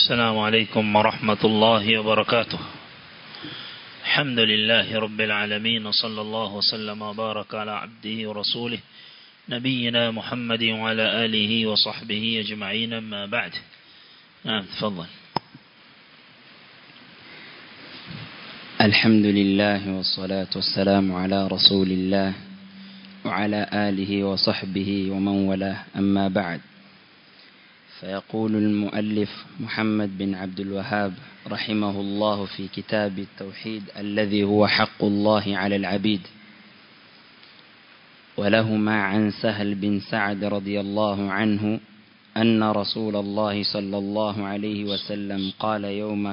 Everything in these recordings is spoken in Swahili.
السلام عليكم ورحمة الله وبركاته الحمد لله رب العالمين وصلى الله وسلم وبارك على عبده ورسوله نبينا محمد وعلى آله وصحبه أجمعين ما بعد نعم تفضل الحمد لله والصلاة والسلام على رسول الله وعلى آله وصحبه ومن والاه أما بعد فيقول المؤلف محمد بن عبد الوهاب رحمه الله في كتاب التوحيد الذي هو حق الله على العبيد ولهما عن سهل بن سعد رضي الله عنه أن رسول الله صلى الله عليه وسلم قال يوم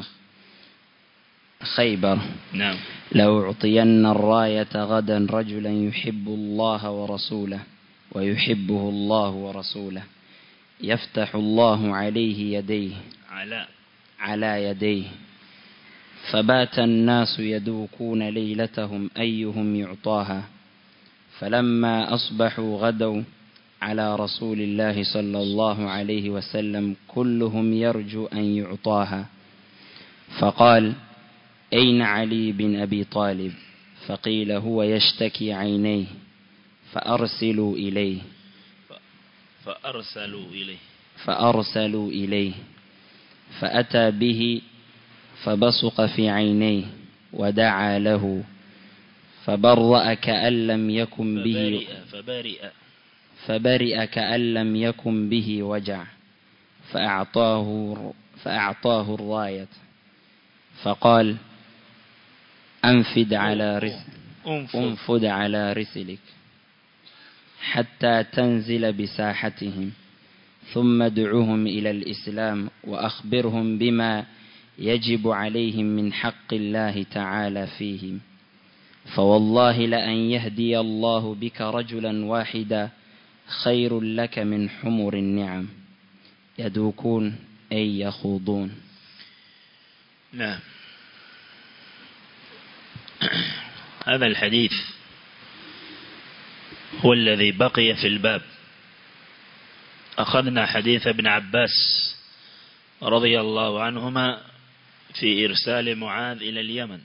خيبر نعم لو أعطين الراية غدا رجلا يحب الله ورسوله ويحبه الله ورسوله يفتح الله عليه يديه على على يديه فبات الناس يدوكون ليلتهم أيهم يعطاها فلما أصبحوا غدوا على رسول الله صلى الله عليه وسلم كلهم يرجو أن يعطاها فقال أين علي بن أبي طالب فقيل هو يشتكي عينيه فأرسلوا إليه فأرسلوا إليه فأرسلوا إليه فأتى به فبصق في عينيه ودعا له فبرأ كأن لم يكن به فبرئ فبرئ فبرئ كأن لم يكن به وجع فأعطاه فأعطاه الراية فقال أنفد على رسل أنفذ انفد على رسلك حتى تنزل بساحتهم ثم ادعوهم إلى الإسلام وأخبرهم بما يجب عليهم من حق الله تعالى فيهم فوالله لأن يهدي الله بك رجلا واحدا خير لك من حمر النعم يدوكون أي يخوضون نعم هذا الحديث هو الذي بقي في الباب أخذنا حديث ابن عباس رضي الله عنهما في إرسال معاذ إلى اليمن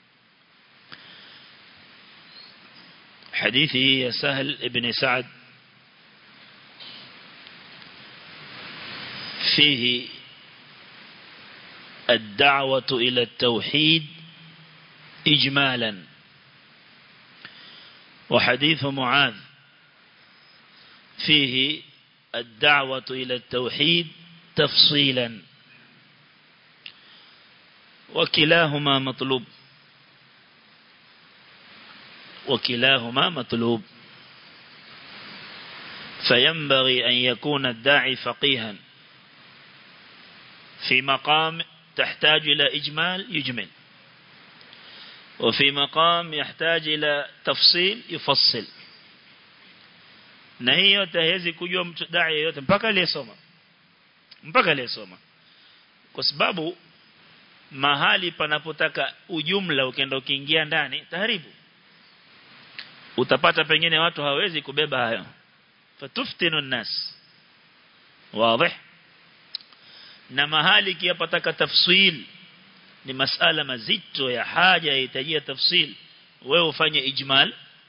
حديثه سهل ابن سعد فيه الدعوة إلى التوحيد إجمالا وحديث معاذ فيه الدعوة إلى التوحيد تفصيلا وكلاهما مطلوب وكلاهما مطلوب فينبغي أن يكون الداعي فقيها في مقام تحتاج إلى إجمال يجمل وفي مقام يحتاج إلى تفصيل يفصل na hii yote haiwezi kujua mtu dai yote mpaka aliyesoma mpaka aliyesoma kwa sababu mahali panapotaka ujumla ukienda ukiingia ndani taharibu utapata pengine watu hawezi kubeba hayo fatuftinu nas wazi na mahali kiapataka tafsil ni masala mazito ya haja yahitajia tafsil wewe ufanye ijmal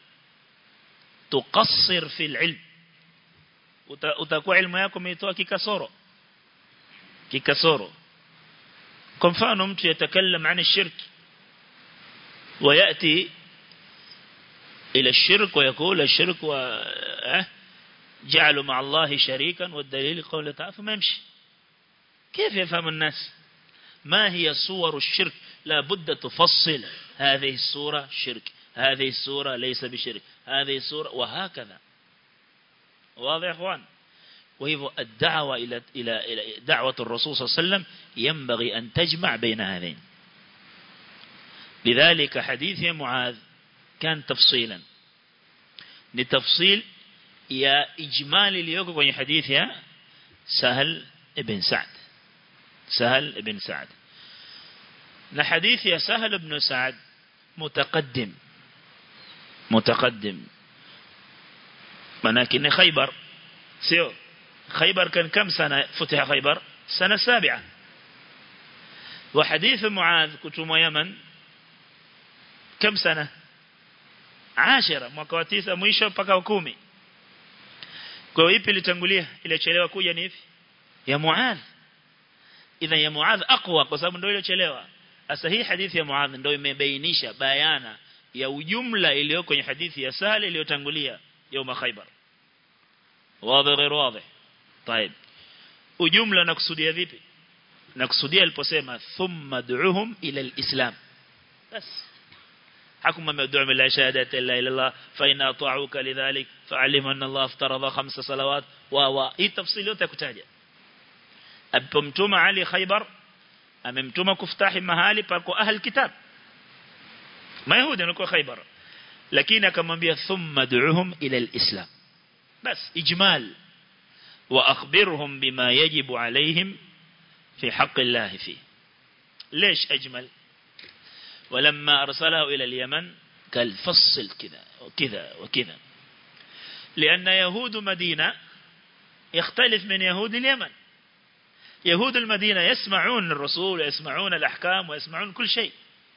tuqassir fil ilm utakuwa ilmu yako umeitoa kikasoro kikasoro kwa mfano mtu yatakallam عن الشرك وياتي الى الشرك ويقول الشرك و جعلوا مع الله شريكا والدليل قوله تعالى فما يمشي كيف يفهم الناس ما هي صور الشرك لا بد تفصل هذه الصورة شرك هذه الصورة ليس بشرك هذه الصورة وهكذا واضح اخوان وهي الدعوة إلى إلى إلى دعوة الرسول صلى الله عليه وسلم ينبغي أن تجمع بين هذين لذلك حديث يا معاذ كان تفصيلا لتفصيل يا إجمال اليوم kwenye حديث يا سهل ابن سعد سهل ابن سعد na hadithi ya Sahal ibn Sa'd mutaqaddim mutaqaddim manake ni Khaybar sio Khaybar kan kam sana futiha Khaybar sana sabi'a وحديث معاذ كتم يمن كم سنة عاشرة mwaka wa 9 mwisho mpaka 10 kwa hiyo ipi ilitangulia ilichelewa kuja ni ipi ya Muadh idha ya Muadh aqwa kwa sababu ndio iliyochelewa sasa hii hadithi ya Muadh ndio imebainisha bayana ya ujumla iliyo kwenye hadithi ya Sahal iliyotangulia يوم خيبر واضح غير واضح طيب ujumla nakusudia vipi nakusudia aliposema thumma du'uhum ila alislam bas حكم مدعو من لا شهادة إلا إلا الله فإن أطاعوك لذلك فعلم أن الله افترض خمس صلوات و إيه تفصيل yote kutaja apomtuma Ali Khaybar amemtuma kuftahi mahali pako ahli kitab mayahudi walikuwa Khaybar lakini akamwambia thumma du'uhum ila alislam bas ijmal wa akhbirhum bima yajibu alayhim fi haqqi Allah fi ليش أجمل ولما أرسله إلى اليمن قال فصل كذا وكذا وكذا لأن يهود مدينة يختلف من يهود اليمن يهود المدينة يسمعون الرسول ويسمعون الأحكام ويسمعون كل شيء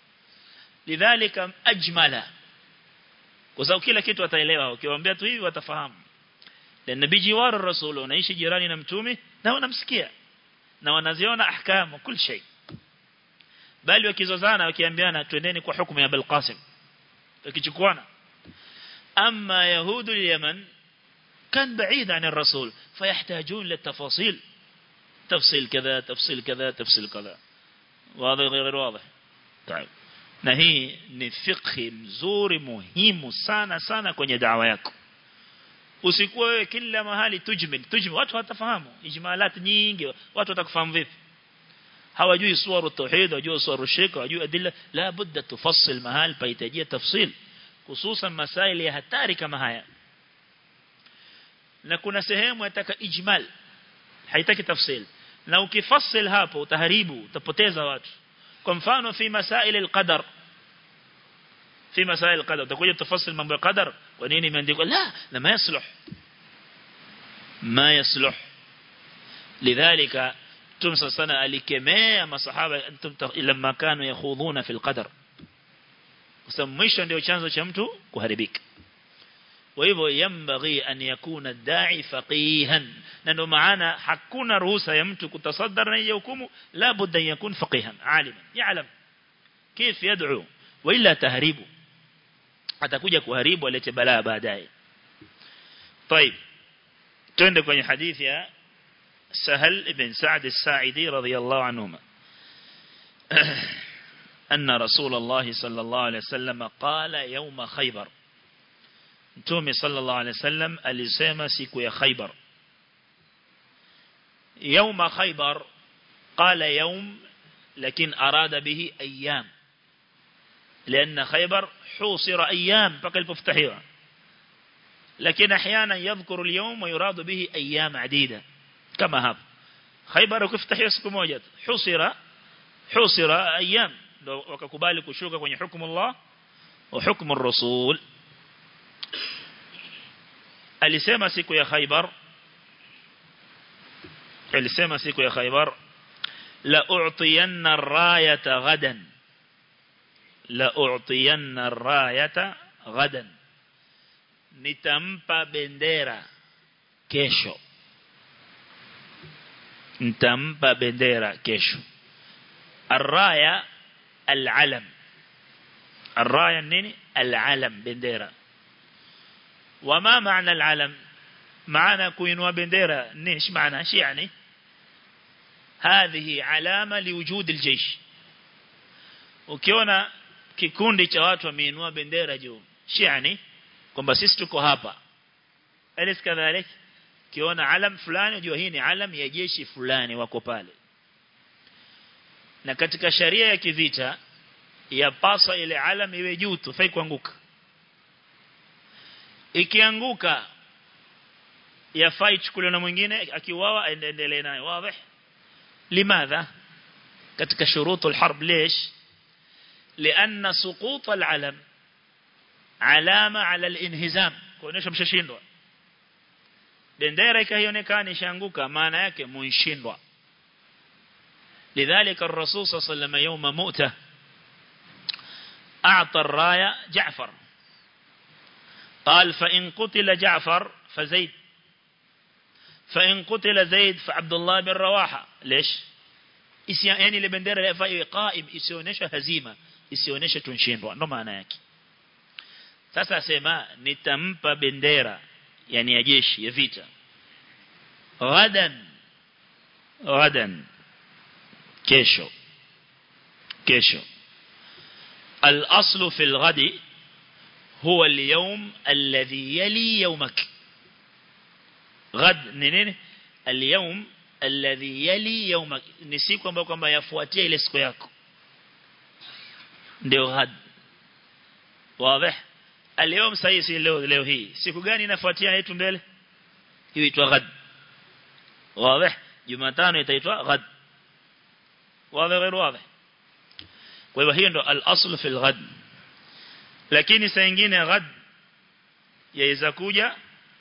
لذلك أجمل kwa sababu kila kitu wataelewa ukiwaambia tu hivi watafahamu na nabii jiwar rasul wanaishi jirani na mtume na wanamsikia na wanaziona ahkamu kul shay bali wakizozana wakiambiana twendeni kwa hukumu ya Abul Qasim wakichukuana amma yahudu al-yaman كان بعيد عن الرسول فيحتاجون للتفاصيل تفصيل كذا تفصيل كذا تفصيل كذا واضح غير واضح طيب na hii ni fikhi mzuri muhimu sana sana kwenye dawa yako usikuwa wewe kila mahali tujmil tujmil watu watafahamu ijmalat nyingi watu watakufahamu vipi hawajui suwaru tauhid hawajui suwaru shirk hawajui adilla la budda tufassil mahali pahitajia tafsil hususan masaili ya hatari kama haya na kuna sehemu yataka ijmal haitaki tafsil na ukifassil hapo utaharibu utapoteza watu kwa mfano fi masail al-qadar fi masail al-qadar utakuja tafassil mambo ya qadar kwa nini imeandikwa la na ma yasluh ma yasluh lidhalika tumsa sana alikemea masahaba antum lamma kanu yakhudhuna fi al-qadar kwa sababu mwisho ndio chanzo cha mtu kuharibika kwa hivyo yambaghi an yakuna da'i faqihan na ndio maana hakuna ruhusa ya mtu kutasaddar na hiyo hukumu la budda yakun faqihan aliman ya'lam كيف يدعو وإلا تهريبه atakuja kuharibu alete balaa baadaye طيب twende kwenye hadithi ya Sahal ibn Sa'd as-Sa'idi radiyallahu anhuma أن رسول الله صلى الله عليه وسلم قال يوم خيبر Mtume sallallahu alaihi wasallam alisema siku ya Khaybar يوم خيبر قال يوم لكن أراد به أيام لأن خيبر حوصر أيام فقل بفتحيها لكن أحيانا يذكر اليوم ويراد به أيام عديدة كما هذا خيبر كفتحي اسكم وجد حوصر حوصر أيام وككبالك وشوك كوني حكم الله وحكم الرسول alisema siku ya Khaybar alisema siku ya Khaybar la u'tiyanna ar-rayata ghadan la u'tiyanna ar-rayata ghadan nitampa bendera kesho nitampa bendera kesho ar-raya al-alam ar-raya nini al-alam bendera وما معنى العلم معنى كوينوا بنديرة نيش معنى شي يعني هذه علامة لوجود الجيش ukiona kikundi cha watu wameinua bendera juu shi yani kwamba sisi tuko hapa alis kadhalik kiona alam fulani unajua hii ni alam ya jeshi fulani wako pale na katika sharia ya kivita yapasa ile alam iwe juu tu fai kuanguka ikianguka yafai chukuliwa na mwingine akiuawa aendelee nayo wazi limadha katika shuruط الحرب ليش لأن سقوط العلم علامة على الانهزام kuonesha mshashindwa bendera ikionekana ishaanguka maana yake muishindwa لذلك الرسول صلى الله عليه وسلم يوم مؤته أعطى الراية جعفر قال فإن قتل جعفر فزيد فإن قتل زيد فعبد الله بن رواحة ليش يعني ile bendera yafaa iwe qaim isionyesha hazima isionyeshe tunshindwa ndo maana yake sasa asema nitampa bendera yani ya jeshi ya vita ghadan ghadan kesho kesho الأصل في الغد هو اليوم الذي يلي يومك غد نينين اليوم الذي يلي يومك ni siku ambayo kwamba yafuatia ile siku yako ndio ghad wazi اليوم sahi si leo leo hii siku gani inafuatia yetu mbele hiyo itwa ghad wazi jumatano itaitwa ghad wazi غير واضح kwa hivyo hiyo ndo al-asl fi al-ghad lakini saa nyingine ghad yaweza kuja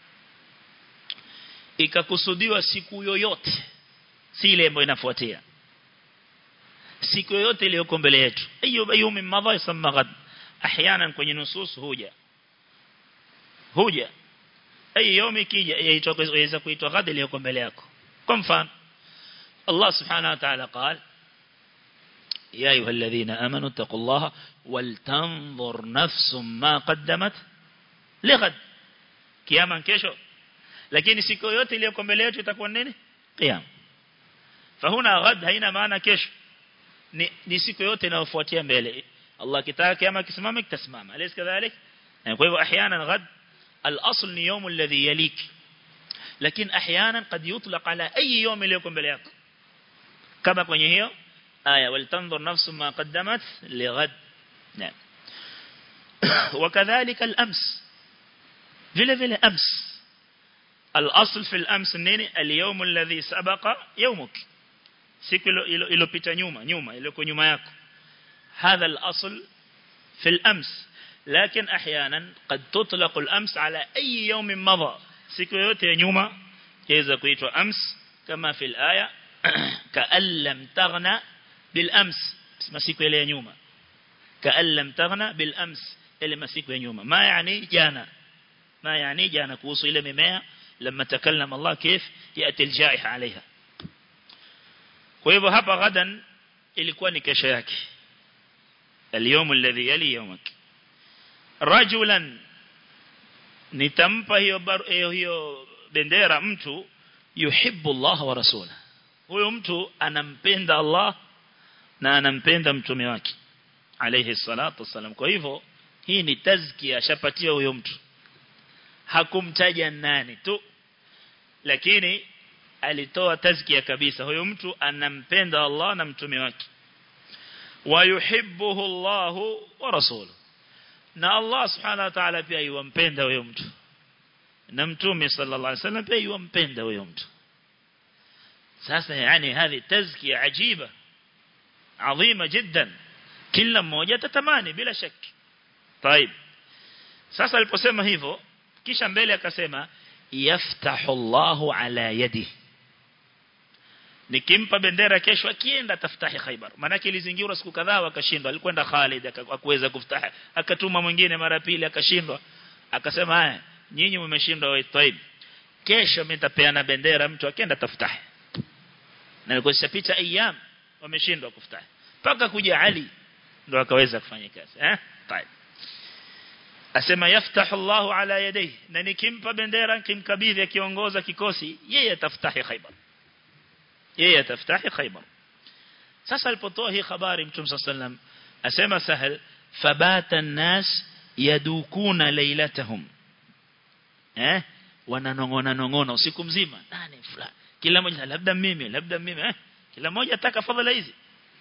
ikakusudiwa siku yoyote si ile ambayo inafuatia siku yoyote iliyoko mbele yetu hiyo yumi madha yasema ghad احيانا kwenye nusus huja huja ai yomi kija yaitwa yaweza kuitwa ghad iliyoko mbele yako kwa mfano Allah subhanahu wa ta'ala قال يا أيها الذين آمنوا اتقوا الله ولتنظر نفس ما قدمت لغد كياما kesho lakini siku yote iliyoko mbele yetu itakuwa nini qiyam fahuna ghad haina maana kesho ni, ni siku yote inayofuatia mbele Allah kitaka kiyama kisimama kitasimama alaysa kadhalik kwa hivyo احيانا غد الاصل ni يوم الذي يليك lakini احيانا قد يطلق على اي يوم iliyoko mbele yako kama kwenye hiyo آية ولتنظر نفس ما قدمت لغد نعم وكذلك الأمس vile vile أمس الأصل في الأمس nini اليوم الذي سبق يومك siku iliyopita nyuma nyuma iliyoko nyuma yako هذا الأصل في الأمس لكن أحيانا قد تطلق الأمس على أي يوم مضى siku yote nyuma yaweza kuitwa أمس كما في الآية كأن لم تغنى بالأمس masiku ile ya nyuma كأن لم تغنى بالأمس ile masiku ya nyuma ما يعني جانا ما يعني جانا kuhusu ile mimea لما تكلم الله كيف يأتي الجائحة عليها kwa hivyo hapa gadan ilikuwa ni kesho yake اليوم الذي يلي يومك رجلا nitampa hiyo hiyo bendera mtu yuhibbu Allah wa rasulahu huyo mtu anampenda Allah na anampenda mtume wake alayhi salatu wasalam kwa hivyo hii ni tazkia ashapatiwa huyo mtu hakumtaja nani tu lakini alitoa tazkia kabisa huyo mtu anampenda Allah na mtume wake wayuhibbuhu Allah wa rasuluhu na Allah subhanahu wa ta'ala pia yumpenda huyo mtu na mtume sallallahu alaihi wasallam pia yumpenda huyo mtu sasa yani هذه تزكيه عجيبه عظيمه جدا kila mmoja tatamani bila shaki طيب sasa aliposema hivyo kisha mbele akasema yaftahu Allahu ala yadi nikimpa bendera kesho akienda taftahi Khaybar maana ilizingirwa siku kadhaa akashindwa alikwenda Khalid akakuweza kuftahi akatuma mwingine mara pili akashindwa akasema haya nyinyi mmeshindwa wa Taib kesho mimi nitapeana bendera mtu akienda taftahi na nilikuwa pita ayyam wameshindwa kuftahi mpaka kuja Ali ndo akaweza kufanya kazi eh طيب asema yaftahu Allah ala yadayhi na nikimpa bendera nikimkabidhi akiongoza kikosi yeye ataftahi Khaybar yeye ataftahi Khaybar sasa alipotoa hii habari Mtume sallam asema sahal fabata an-nas yadukuna laylatahum eh wananongona nongona usiku mzima nani fulani kila mmoja labda mimi labda mimi eh kila mmoja ataka fadhila hizi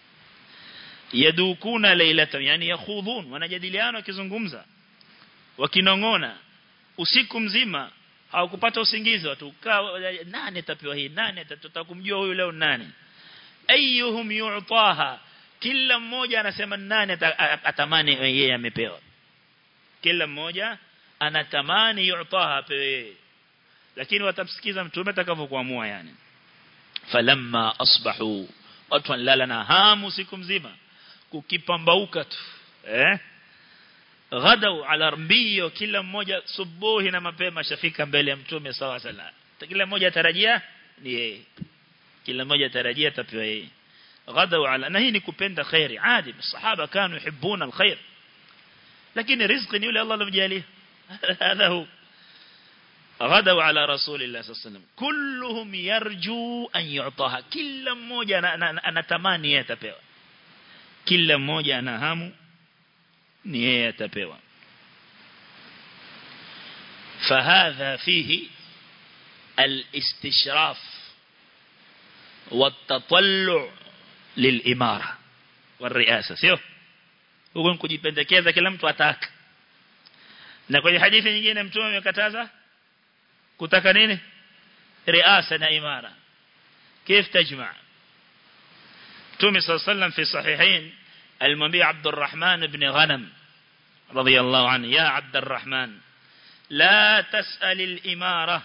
yadukuna laylatan yani yakhudhun wanajadiliana wakizungumza wakinongona usiku mzima hawakupata usingizi watu nani atapewa hii nani tutakumjua huyu leo nani ayyuhum yu'taha kila mmoja anasema nani atamani yeye amepewa kila mmoja anatamani yu'taha apewe lakini watamsikiza mtume atakavyokuamua yani falamma asbahu watu wanalala na hamu siku mzima kukipambauka tu eh ghadau ala mbio kila mmoja subuhi na mapema shafika mbele ya mtume sawa sala kila mmoja tarajia ni yeye kila mmoja tarajia tapewa yeye ghadau ala na hii ni kupenda khairi adi masahaba kanu yuhibbuna alkhair lakini riziki ni yule Allah alomjalia hadha hu غدوا على رسول الله صلى الله عليه وسلم كلهم يرجو أن يعطاها كل mmoja anatamani yeye atapewa kila mmoja ana hamu ni yeye atapewa فهذا فيه الاستشراف والتطلع للإمارة والرئاسة sio huko kujipendekeza kila mtu ataka na kwenye hadithi nyingine mtume amekataza kutaka nini riasa na imara كيف تجمع تومي صلى الله عليه وسلم في صحيحين المنبي عبد الرحمن بن غنم رضي الله عنه يا عبد الرحمن لا تسأل الإمارة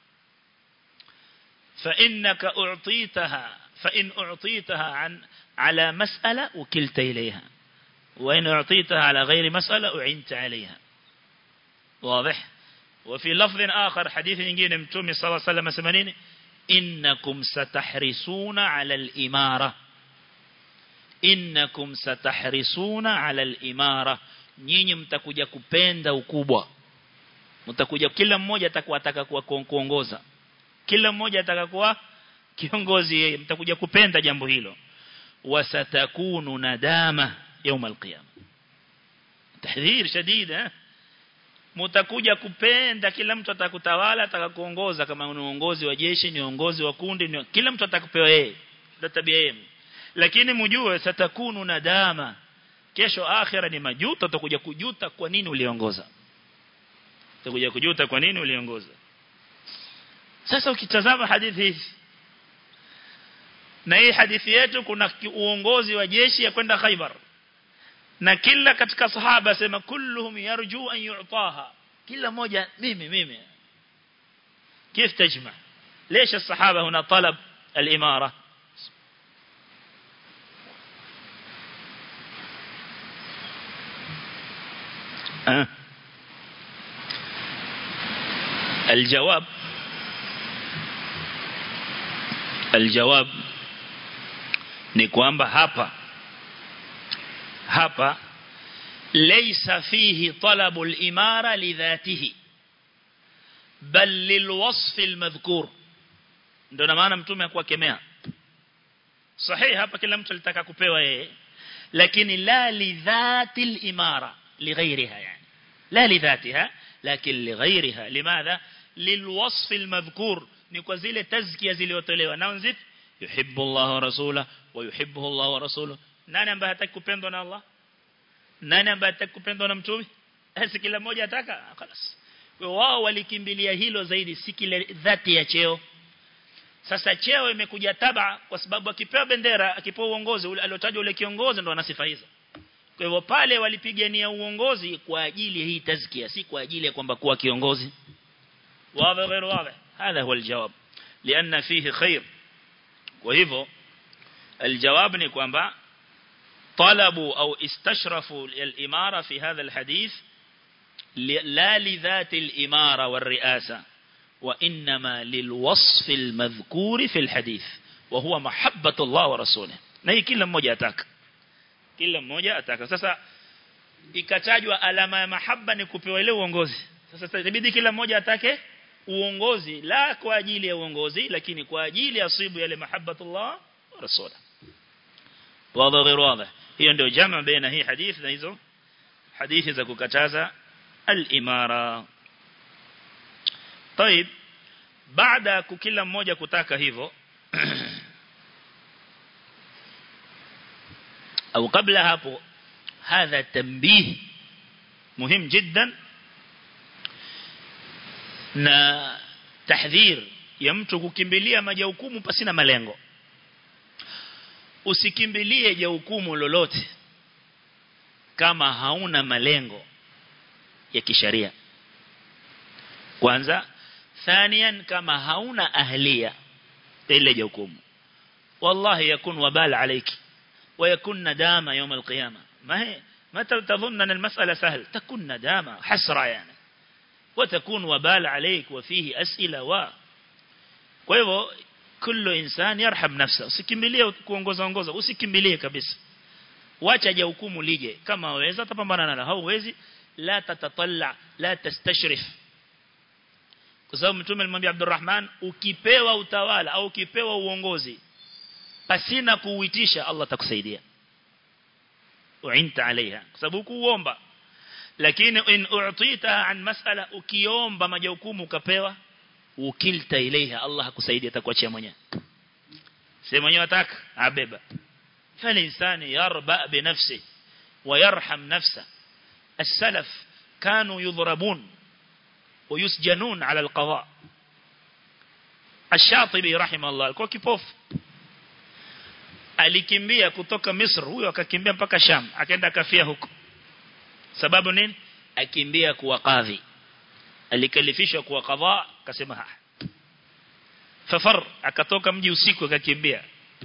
فإنك أعطيتها فإن أعطيتها عن على مسألة وكلت إليها وإن أعطيتها على غير مسألة أعنت عليها واضح وفي لفظ آخر حديث ينجين متومي صلى الله عليه وسلم سمنين إنكم ستحرسون على الإمارة إنكم ستحرسون على الإمارة nyinyi mtakuja kupenda ukubwa mtakuja kila mmoja atakuwa ataka kuwa kuongoza kila mmoja ataka kuwa kiongozi yeye mtakuja kupenda jambo hilo wasatakunu nadama يوم القيامه tahdhir shadid eh mtakuja kupenda kila mtu atakutawala atakakuongoza kama ni uongozi wa jeshi ni uongozi wa kundi ni kila mtu atakupewa yeye ndio tabia yenu lakini mjue satakunu nadama kesho akhira ni majuto utakuja kujuta kwa nini uliongoza utakuja kujuta kwa nini uliongoza sasa ukitazama hadithi hizi na hii hadithi yetu kuna uongozi wa jeshi ya kwenda Khaibar na kila katika sahaba sema kulluhum yarju an yu'taha kila mmoja mimi mimi كيف تجمع ليش الصحابة هنا طلب الإمارة أه. الجواب الجواب ni kwamba hapa hapa laysa fihi talabu al-imara lidhatihi bal lilwasf al-madhkur ndio na maana mtume akuwakemea sahihi hapa kila mtu alitaka kupewa yeye lakini la lidhati al-imara lighairiha yani la lidhatiha lakin lighairiha limadha lilwasf al-madhkur ni kwa zile tazkia zilizotolewa na nzipi yuhibbu Allah wa rasula wa yuhibbuhu Allah wa rasuluhu nani ambaye hataki kupendwa na Allah nani ambaye hataki kupendwa na mtume basi kila mmoja ataka خلاص kwa wao walikimbilia hilo zaidi si kile dhati ya cheo sasa cheo imekuja taba kwa sababu akipewa bendera akipewa uongozi ule aliotajwa ule kiongozi ndo ana sifa hizo kwa hivyo pale walipigania uongozi kwa ajili hii tazkia si kwa ajili ya kwamba kuwa kiongozi wazi غير واضح هذا هو الجواب لأن فيه خير وهذا الجواب ni kwamba طلبوا أو استشرفوا الإمارة في هذا الحديث لا لذات الإمارة والرئاسة وإنما للوصف المذكور في الحديث وهو محبة الله ورسوله نهي كلا mmoja ataka kila mmoja ataka sasa ikatajwa alama ya mahaba ni kupewa ile uongozi sasa itabidi kila mmoja atake uongozi la kwa ajili ya uongozi lakini kwa ajili ya asibu yale mahabbatullah wa rasula wazi غير واضح hiyo ndio jamaa baina hii hadithi na hizo hadithi za kukataza al-imara طيب baada kila mmoja kutaka hivyo au kabla hapo hadha tanbih muhim jiddan na tahdhir ya mtu kukimbilia majukumu pasina malengo usikimbilie jukumu lolote kama hauna malengo ya kisharia kwanza thanian kama hauna ahlia ile jukumu والله يكون وبال عليك ويكون ندامة يوم القيامة ما هي ما تظن أن المسألة سهل تكون ندامة حسرة يعني وتكون وبال عليك وفيه أسئلة و kwa كل إنسان يرحم نفسه usikimbilie kuongoza ongoza usikimbilie kabisa wacha je hukumu lije kama waweza tapambana nalo hauwezi la tatatalla la tastashrif kwa sababu mtume alimwambia Abdurrahman ukipewa utawala au ukipewa uongozi pasina kuuitisha Allah atakusaidia uinta alaiha kwa sababu kuomba lakini in u'tita an mas'ala ukiomba majukumu ukapewa ukilta ilaiha Allah hakusaidia atakuachia mwenyewe sema mwenyewe ataka abeba فالإنسان يربأ بنفسه ويرحم نفسه السلف كانوا يضربون ويسجنون على القضاء الشاطبي رحمه الله alikuwa kipofu alikimbia kutoka Misri huyo akakimbia mpaka Sham akaenda kafia huko sababu nini akimbia kuwa kadhi alikalifishwa kuwa qadha akasema ha fafar akatoka mji usiku akakimbia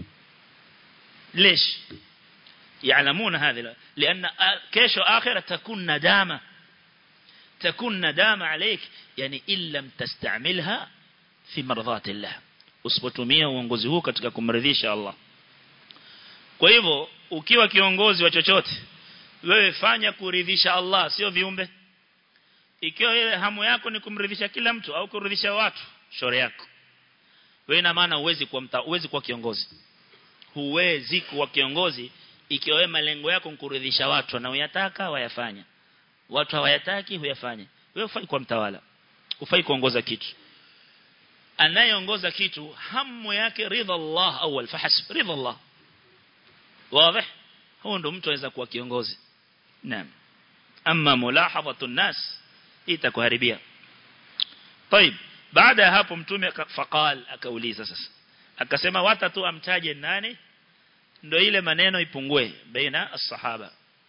ليش يعلمون هذا لأن كيش آخرة تكون ندامة تكون ندامة عليك يعني إن لم تستعملها في مرضات الله usipotumia uongozi huu katika kumridhisha Allah kwa hivyo ukiwa kiongozi wa chochote wewe fanya kuridhisha Allah sio viumbe ikiwa wewe hamu yako ni kumridhisha kila mtu au kuridhisha watu shore yako wewe ina maana uwezi kuwa mta uwezi kuwa kiongozi huwezi kuwa kiongozi ikiwa wewe malengo yako kuridhisha watu na uyataka wayafanya watu hawayataki huyafanya wewe ufai kuwa mtawala ufai kuongoza kitu anayeongoza kitu hamu yake ridha Allah awal fahasb ridha Allah wazi huo ndo mtu anaweza kuwa kiongozi naam amma mulahadhatu nas itakuharibia طيب baada ya hapo mtume faqal akauliza sasa akasema watatu amtaje nani ndo ile maneno ipungue baina as-sahaba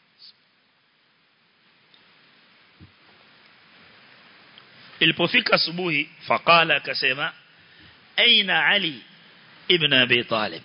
ilipofika asubuhi faqala akasema aina ali ibn abi talib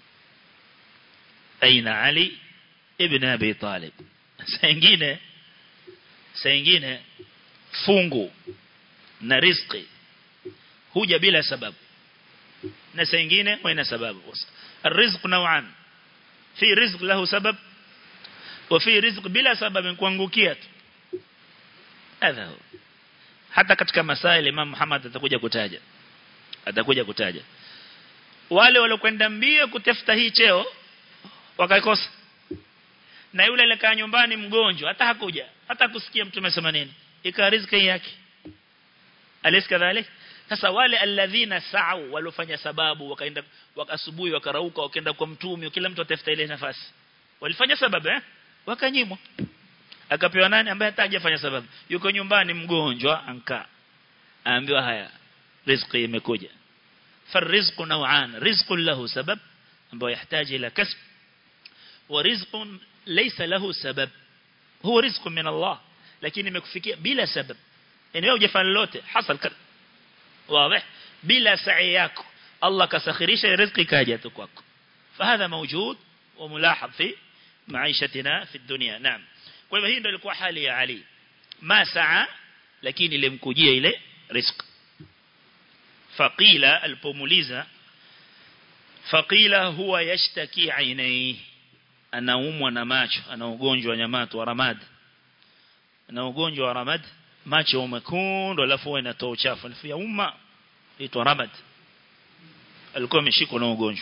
aina ali ibn abi talib sengine sengine fungu na riziki huja bila sababu na sengine haina sababu الرزق نوعان في رزق له سبب وفي رزق بلا سبب kuangukia tu hadha hata katika masail Imam Muhammad atakuja kutaja atakuja kutaja wale waliokwenda mbio kutafuta hii cheo wakaikosa na yule alikaa nyumbani mgonjwa hata hakuja hata kusikia mtume sema nini ika riziki yake alisi kadhalika sasa wale alladhina sa'u walofanya sababu wakaenda wakasubuhi wakarauka wakaenda kwa mtume kila mtu atafuta ile nafasi walifanya sababu eh wakanyimwa akapewa nani ambaye hata hajafanya sababu yuko nyumbani mgonjwa anka aambiwa haya riziki imekuja farizqu naw'an rizqun lahu sabab ambao yahitaji ila kasb wa rizqun laysa lahu sabab huwa rizqun min Allah lakini imekufikia bila sabab yani wewe hujafanya lolote hasal واضح بلا سعي yako Allah kasakhirisha riziki kaja tu kwako fahadha mawjud wa mulahad fi maishatina fi dunya naam kwa hivyo hii ndio ilikuwa hali ya Ali ma saa lakini ilimkujia ile riziki faqila alipomuliza faqila huwa yashtaki ainai anaumwa na macho ana ugonjwa wa nyamato wa ramad ana ugonjwa wa ramad macho mekundu alafu inatoa uchafu alafu ya umma itwa ramad alikuwa ameshikwa na ugonjwa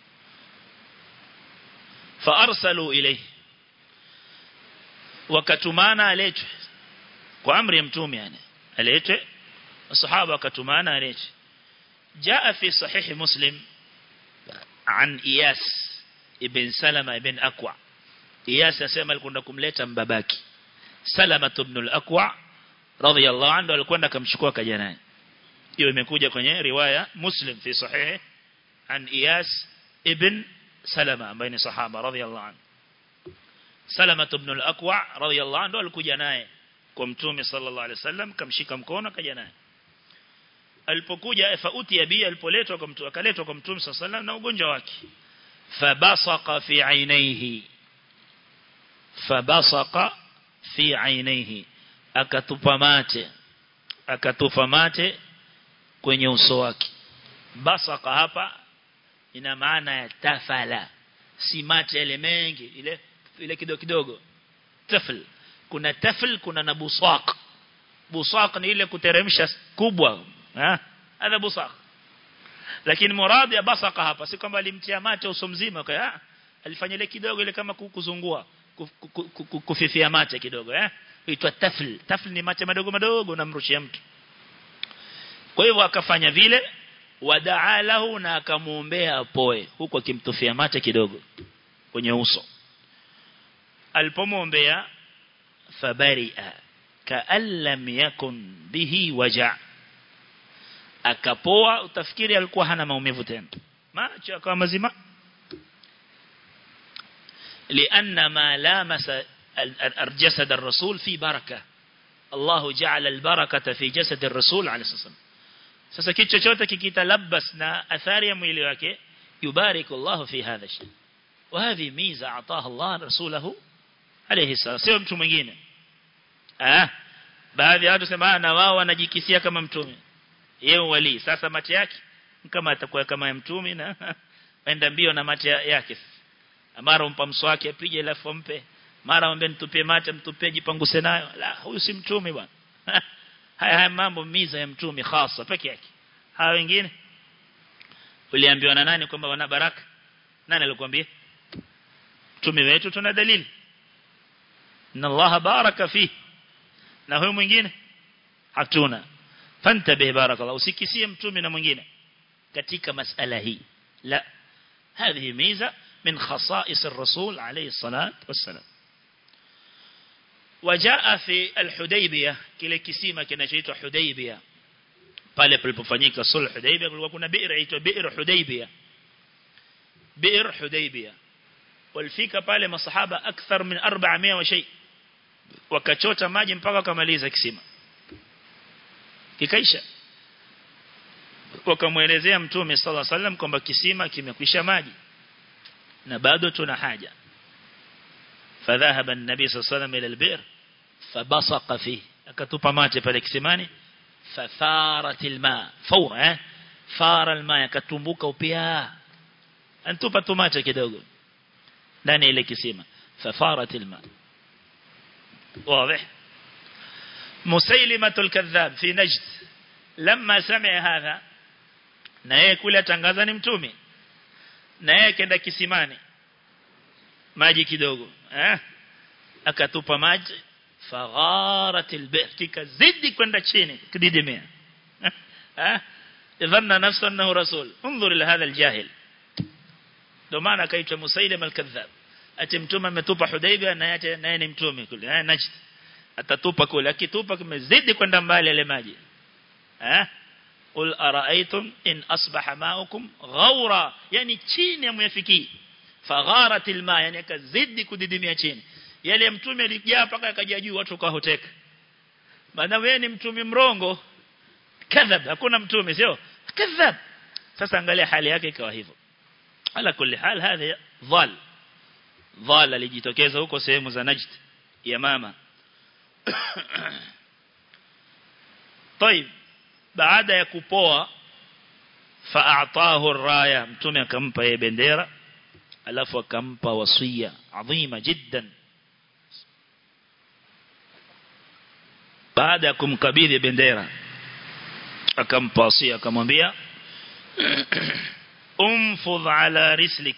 fa arsalu ilayhi wakatumana aletwe kwa amri ya mtume yani aletwe masahaba wakatumana aletwe jaa fi sahih muslim an iyas ibn salama ibn aqwa iyas asema alikwenda kumleta mbabaki salama ibn al-aqwa radhiyallahu anhu alikwenda akamchukua kaja naye hiyo imekuja kwenye riwaya muslim fi sahih an iyas ibn salama ambaye ni sahaba radhiyallahu anhu salama ibn al-aqwa radhiyallahu anhu alikuja naye kwa mtume sallallahu alaihi wasallam kamshika mkono kaja naye alipokuja fauti ya bi alipoletwa kwa mtu akaletwa kwa mtume sallallahu alaihi wasallam na ugonjwa wake فبصق في عينيه فبصق في عينيه akatupa mate akatupa mate kwenye uso wake basaka hapa ina maana ya tafala si mate yale mengi ile ile kidogo kidogo tafl kuna tafl kuna na busaq busaq ni ile kuteremsha kubwa eh hada busaq lakini muradi ya basaka hapa si kwamba alimtia mate uso mzima kwa alifanya ile kidogo ile kama kuzungua kufifia mate kidogo eh huitwa tafl tafl ni mate madogo madogo unamrushia mtu kwa hivyo akafanya vile wadaa lahu na akamuombea apoe huku akimtufia mate kidogo kwenye uso alipomwombea fabaria kaan lam yakun bihi waja akapoa utafikiri alikuwa hana maumivu tena macho akawa mazima لأن ما لامس جسد الرسول في بركة الله جعل البركة في جسد الرسول عليه الصلاة والسلام sasa kitu chochote kikitalabas na athari ya mwili wake yubariku Allah fi hadha shay wa hadhi miza ataha Allah rasulahu alayhi salam sio mtu mwingine ah baadhi ya watu sema na wao wanajikisia kama mtume yeye wali sasa mate yake kama atakuwa kama ya mtume na enda mbio na mate yake mara umpa mswaki apige alafu ampe mara ambe nitupie mate mtupie jipanguse nayo la huyu si mtume bwana haya haya mambo miza ya mtume hasa peke yake hawa wengine uliambiwa na nani kwamba wana baraka nani alikwambia mtume wetu tuna dalili inna allaha baraka fi na huyo mwingine hatuna fantabe barakallahu usikisie mtume na mwingine katika masala hii la هذه ميزة من خصائص الرسول عليه الصلاة والسلام وجاء في الحديبية kile kisima kinachoitwa Hudaybiyah pale palipofanyika sulh Hudaybiyah kulikuwa kuna bi'r inaitwa bi'r Hudaybiyah bi'r Hudaybiyah walifika pale masahaba akthar min 400 wa shay wakachota maji mpaka wakamaliza kisima kikaisha wakamuelezea mtume sallallahu alaihi wasallam kwamba kisima kimekwisha maji na bado tuna haja فذهب النبي صلى الله عليه وسلم إلى البئر فبصق فيه akatupa mate pale kisimani fafarat alma fawra eh fara alma yakatumbuka upia antupa tumate kidogo ndani ile kisima fafarat alma واضح مسيلمة الكذاب في نجد لما سمع هذا na yeye kule atangaza ni mtume na yeye kenda kisimani maji kidogo eh akatupa maji fagharat albir kikazidi kwenda chini kididimia eh dhanna nafsa annahu rasul انظر الى هذا الجاهل ndio maana akaitwa Musailim al-Kadhab ati mtume ametupa Hudaybia na yeye naye ni mtume kule eh Najd atatupa kule akitupa kimezidi kwenda mbali ile maji eh قل أرأيتم إن أصبح ماؤكم غورا يعني chini amyafikii fagharat alma yani akazidi kudidimia chini yale mtume alijaa paka akaja juu watu kahoteka maana wewe ni mtume mrongo kadhab hakuna mtume sio kadhab sasa angalia hali yake ikawa hivyo ala kulli hal hadha dhal dhal alijitokeza huko sehemu za Najd ya mama طيب baada ya kupoa fa'atahu ar-raya mtume akampa yeye bendera alafu akampa wasia adhima jiddan baada ya kumkabidhi bendera akampa wasia akamwambia umfudh ala rislik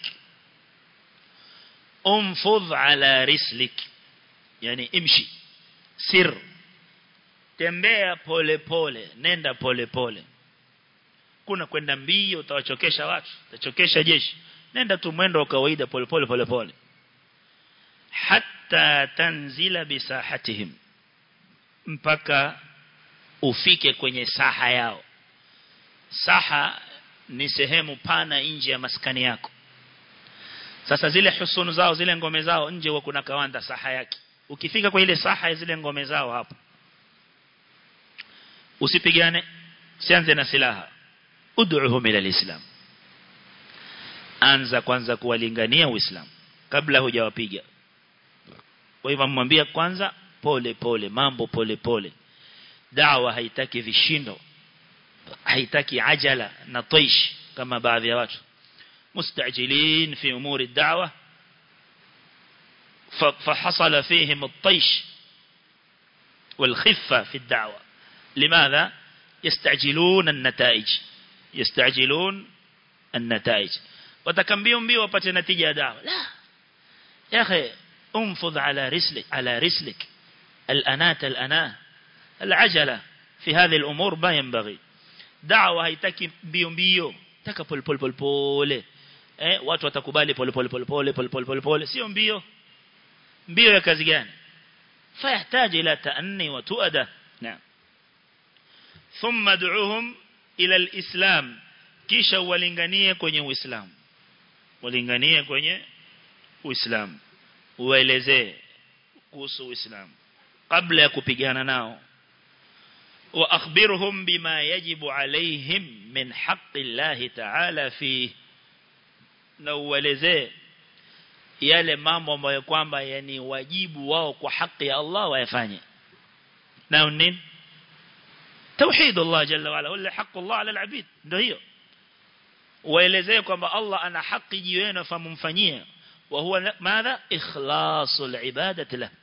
umfudh ala rislik yani imshi sir tembea pole pole nenda pole pole kuna kwenda mbio utawachokesha watu utachokesha jeshi nenda tu mwendo wa kawaida pole pole pole pole hatta tanzila bisahatihim mpaka ufike kwenye saha yao saha ni sehemu pana nje ya maskani yako sasa zile husunu zao zile ngome zao nje wa kuna kawanda saha yake ukifika kwa ile saha ya zile ngome zao hapo usipigane sianze na silaha ud'uhum ila alislam anza kwanza kuwalingania uislamu kabla hujawapiga kwa hivyo mwambie kwanza pole pole mambo pole pole dawa haitaki vishindo haitaki ajala na taish kama baadhi ya watu mustajilin fi umuri da'wa فحصل فيهم الطيش والخفة في الدعوة لماذا يستعجلون النتائج يستعجلون النتائج وتكمبيهم بي وبت نتيجة دعوة لا يا أخي انفض على رسلك على رسلك الأنات الأناه العجلة في هذه الأمور ما ينبغي دعوة هيتكي بيوم بيو taka pole pole pole pole eh watu watakubali pole pole pole pole pole pole pole pole sio mbio mbio ya kazi gani fayahitaji ila taanni wa tuada naam thumma du'uhum ila alislam kisha walinganie kwenye uislamu walinganie kwenye uislamu uwaelezee kuhusu uislamu kabla ya kupigana nao وأخبرهم بما يجب عليهم من حق الله تعالى فيه نوelezee yale mambo ambayo kwamba yani wajibu wao kwa haki ya Allah wayafanye nao nini توحيد الله جل وعلا ولا حق الله على العبيد ndio hiyo waelezee kwamba Allah ana haki juu yenu famumfanyie wa huwa madha ikhlasul ibadati lahu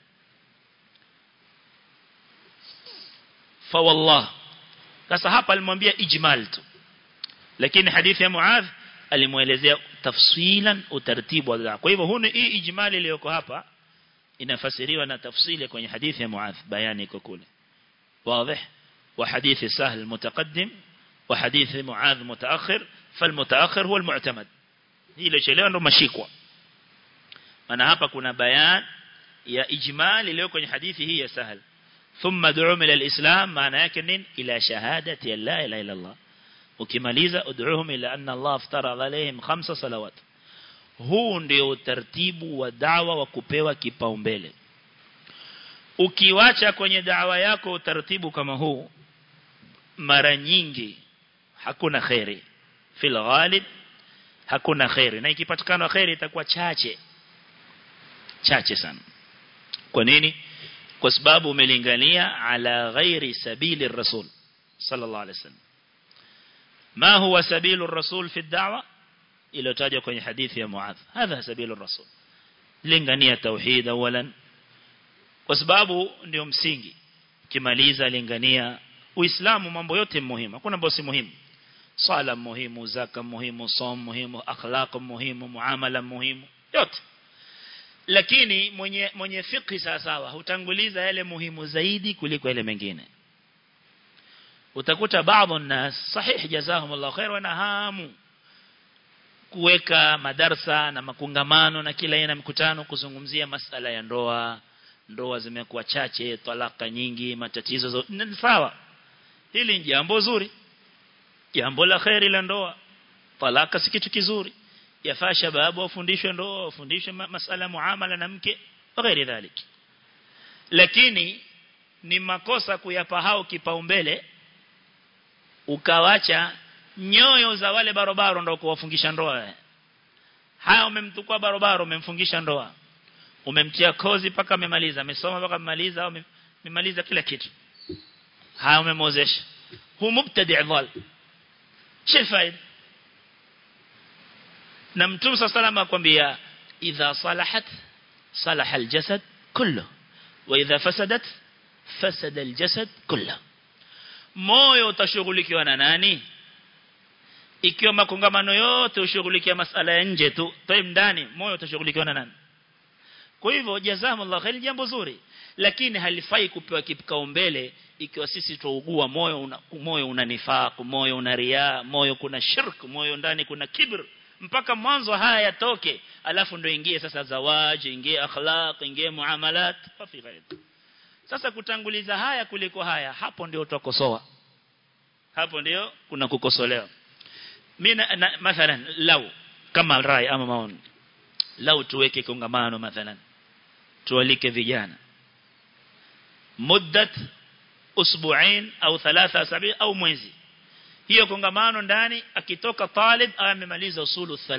فوالله sasa hapa alimwambia ijmal tu lakini hadithi ya Muadh alimuelezea tafsilan utaratibu wa dua kwa hivyo huni hii ijmali iliyoko hapa inafasiriwa na tafsili kwenye hadithi ya Muadh bayani iko kule واضح وحديث سهل المتقدم وحديث معاذ متأخر فالمتأخر هو المعتمد hii ile ndo mashikwa maana hapa kuna bayan ya ijmal iliyo kwenye hadithi hii ya sahal ثم دعوهم إلى الإسلام معنى يكنين إلى شهادة لا إله إلا الله ukimaliza ud'uhum ila anna Allah aftarada alaihim khamsa salawat huu ndio utaratibu wa dawa wa kupewa kipaumbele ukiwacha kwenye dawa yako utaratibu kama huu mara nyingi hakuna khairi fil ghalib hakuna khairi na ikipatikana khairi itakuwa chache chache sana kwa nini kwa sababu umelingania ala ghairi sabili rasul sallallahu alaihi wasallam ما هو سبيل الرسول في الدعوة إلى تاجه kwenye حديث يا معاذ هذا سبيل الرسول lingania tauhid awalan kwa sababu ndio msingi kimaliza lingania uislamu mambo yote muhimu hakuna mambo si muhimu sala muhimu zaka muhimu som muhimu akhlaq muhimu muamala muhimu yote lakini mwenye mwenye fikhi sawa hutanguliza yale muhimu zaidi kuliko yale mengine utakuta baadhi nas sahih jazahumullah khair wana hamu kuweka madarsa na makungamano na kila aina mikutano kuzungumzia masala ya ndoa ndoa zimekuwa chache talaka nyingi matatizo ni sawa hili ni jambo zuri jambo la khairi la ndoa talaka si kitu kizuri yafaa shababu wafundishwe ndoa wafundishwe masala muamala na mke ghairi dhalik lakini ni makosa kuyapa hao kipaumbele ukawacha nyoyo za wale barobaro ndio kuwafungisha ndoa haya umemtukua barobaro umemfungisha ndoa umemtia kozi paka amemaliza amesoma paka amemaliza au amemaliza kila kitu haya umemozesha hu mubtadi' dhal shifaid na mtume sallallahu akwambia idha salahat salaha aljasad kullu wa idha fasadat fasada aljasad kullu moyo utashughulikiwa na nani ikiwa makongamano yote ushughulikia masala ya nje tu taim ndani moyo utashughulikiwa na nani kwa hivyo jazakumullah khair jambo zuri lakini halifai kupewa kipaumbele ikiwa sisi tuugua moyo una, moyo una nifaq moyo una riya moyo kuna shirk moyo ndani kuna kibr mpaka mwanzo haya yatoke alafu ndo ingie sasa zawaji ingie akhlaq ingie muamalat fi ghairi sasa kutanguliza haya kuliko haya hapo ndio utakosoa hapo ndio kuna kukosolewa mimi mathalan lau kama rai ama maoni lau tuweke kongamano mathalan tualike vijana muddat usbu'ain au thalatha sabi au mwezi hiyo kongamano ndani akitoka talib amemaliza usulu thalatha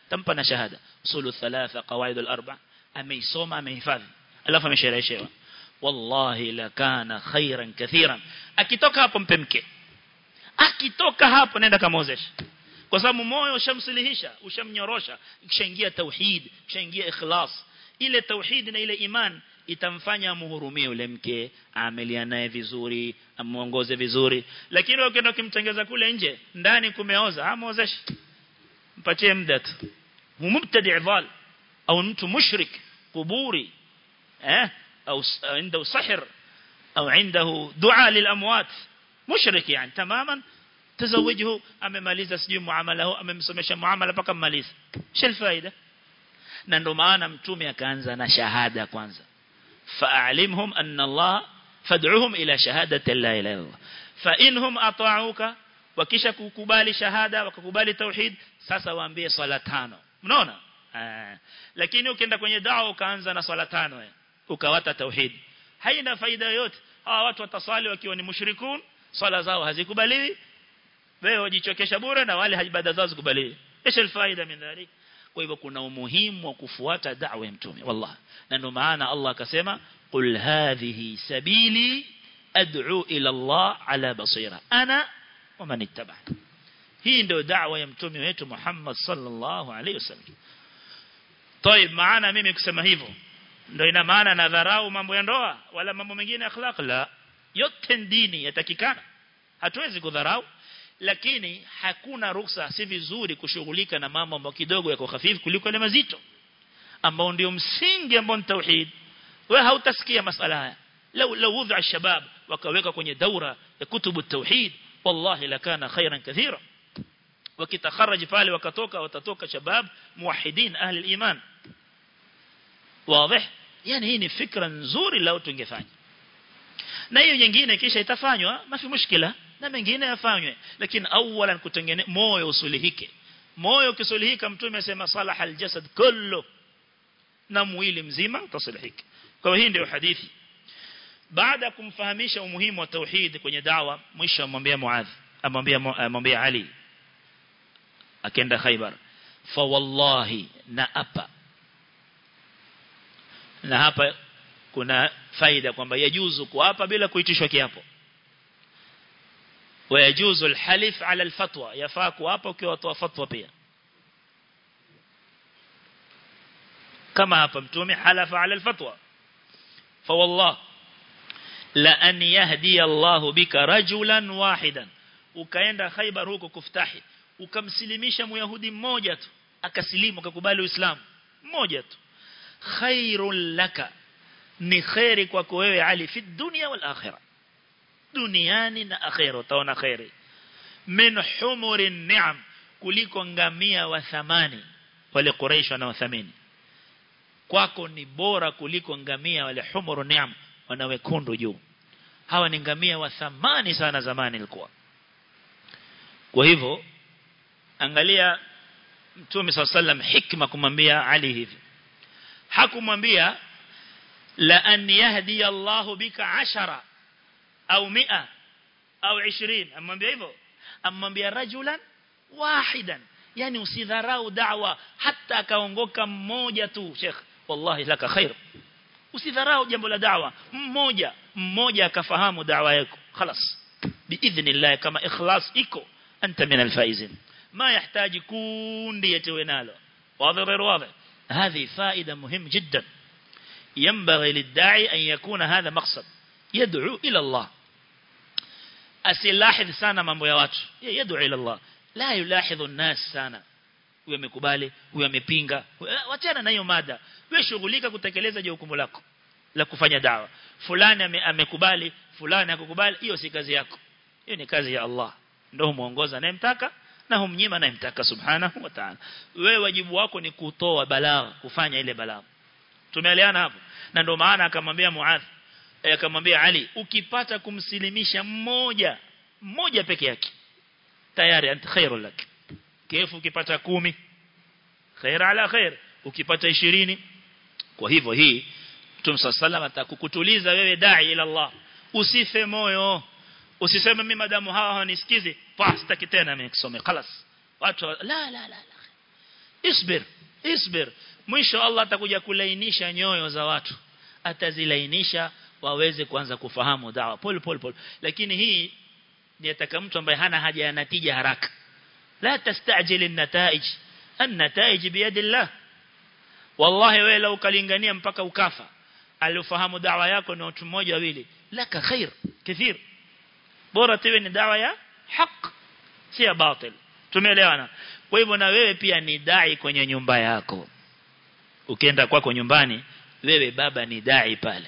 tampa na shahada usulu thalatha qawaid al-arba ameisoma amehifadhi alafu ameshereheshewa wallahi la kana khairan kathiran akitoka hapo mpe mke akitoka hapo nenda kamozesha kwa sababu moyo ushamsilihisha ushamnyorosha kishaingia tauhid kishaingia ikhlas ile tauhid na ile iman itamfanya muhurumie yule mke amelia naye vizuri amuongoze vizuri lakini ukienda kumtengeza kule nje ndani kumeoza amozeshe mpatie muda tu mumtadi dhal au mtu mushrik kuburi eh au عنده سحر au عنده دعاء للاموات mushrik yani tamaman تزوجه amemaliza sijui muamala huu amemsomesha muamala mpaka mmaliza shel faida na ndo maana mtume akaanza na shahada kwanza fa'alimhum anna Allah fad'uhum ila shahadati la ilaha illallah fa inhum ata'uka wakisha kukubali shahada wakakubali tauhid sasa waambie swala tano unaona lakini ukienda kwenye da'wa ukaanza na swala tano ukawata tauhid haina faida yoyote hawa watu wataswali wakiwa ni mushrikun swala zao hazikubaliwi wewe wajichokesha bure na wale ibada zao zikubaliwi ايش الفائده من ذلك kwa hivyo kuna umuhimu wa kufuata da'wa ya mtume wallahi na ndio maana Allah akasema qul hadhihi sabili ad'u ila Allah ala basira ana wa man ittaba'ani hii ndio da'wa ya mtume wetu Muhammad sallallahu alaihi wasallam طيب maana mimi kusema hivyo ndio ina maana na dharau mambo ya ndoa wala mambo mengine akhlaq la yote dini yatakikana hatuwezi kudharau lakini hakuna ruksa si vizuri kushughulika na mambo ambayo kidogo yako hafifu kuliko ile mazito ambao ndio msingi ambao ni tauhid wewe hautasikia masala haya لو لو وضع الشباب wakaweka kwenye daura ya kutubu tauhid wallahi lakana khairan kathira wakitakharaj pale wakatoka watatoka shabab muwahidin ahli aliman wazi yani hii ni fikra nzuri lao tungefanya na hiyo nyingine kisha itafanywa mafi mushkila na mengine yafanywe lakini awalan kutengene moyo usulihike moyo kisulihika mtume asema salaha aljasad kullu na mwili mzima utasulihika kwa hii ndio hadithi baada kumfahamisha umuhimu wa tauhid kwenye dawa mwisho amwambia Muadh amwambia amwambia Ali akenda Khaybar fa wallahi na apa na hapa kuna faida kwamba yajuzu kuapa bila kuitishwa kiapo ويجوز الحلف على الفتوى يفaa kuapa ukiwa watoa fatwa pia kama hapa mtume halafa ala alfatwa fa wallah la an yahdi Allah bika rajulan wahidan ukaenda Khaybar huko kuftahi ukamsilimisha myahudi mmoja tu akasilimu akakubali uislamu mmoja tu khairul laka ni khairi kwako wewe Ali fi dunya wal akhirah duniani na akhera utaona khairi min humurin ni'am kuliko ngamia wa thamani wale Quraysh wanaothamini kwako ni bora kuliko ngamia wale humuru ni'am wanawekundu juu hawa ni ngamia wa thamani sana zamani ilikuwa kwa hivyo angalia Mtume SAW hikma kumwambia Ali hivi hakumwambia la an yahdi Allahu bika ashara au mia au 20 amwambia hivyo amwambia rajulan wahidan yani usidharau da'wa hata akaongoka mmoja tu sheikh wallahi laka khair usidharau jambo la da'wa mmoja mmoja akafahamu da'wa yako خلاص biidhnillah kama ikhlas iko anta min alfaizin ما يحتاج kundi yetewe nalo واضح غير واضح هذه فائدة مهم جدا ينبغي للداعي أن يكون هذا مقصد يدعو إلى الله أسلاحظ sana mambo ya watu يدعو إلى الله لا يلاحظ الناس sana huyo amekubali huyo amepinga wachana na hiyo mada wewe shughulika kutekeleza jukumu lako la kufanya dawa fulani amekubali fulani hakukubali hiyo si kazi yako hiyo ni kazi ya Allah ndio muongoza anayemtaka na humnyima anayemtaka subhanahu wa ta'ala wewe wajibu wako ni kutoa balagha kufanya ile balagha tumeelewana hapo na ndio maana akamwambia Muadh akamwambia Ali ukipata kumsilimisha mmoja mmoja peke yake tayari ant khairul lak kifu ukipata kumi khair ala khair ukipata 20 kwa hivyo hii Mtume sallallahu atakukutuliza wewe dai ila Allah usife moyo usiseme mimi madamu hawa hawanisikizi pa sitaki tena mimi kusome خلاص watu la la la la isbir isbir mwisho Allah atakuja kulainisha nyoyo za watu atazilainisha waweze kuanza kufahamu dawa pole pole pole lakini hii ni ataka mtu ambaye hana haja ya natija haraka la tastajil an-nataij an-nataij biyadillah wallahi wewe lau kalingania mpaka ukafa alifahamu dawa yako ni watu mmoja wawili laka khair kathir bora tiwe ni dawa ya haq si ya batil tumeelewana kwa hivyo na wewe pia ni dai kwenye nyumba yako ukienda kwako nyumbani wewe baba ni dai pale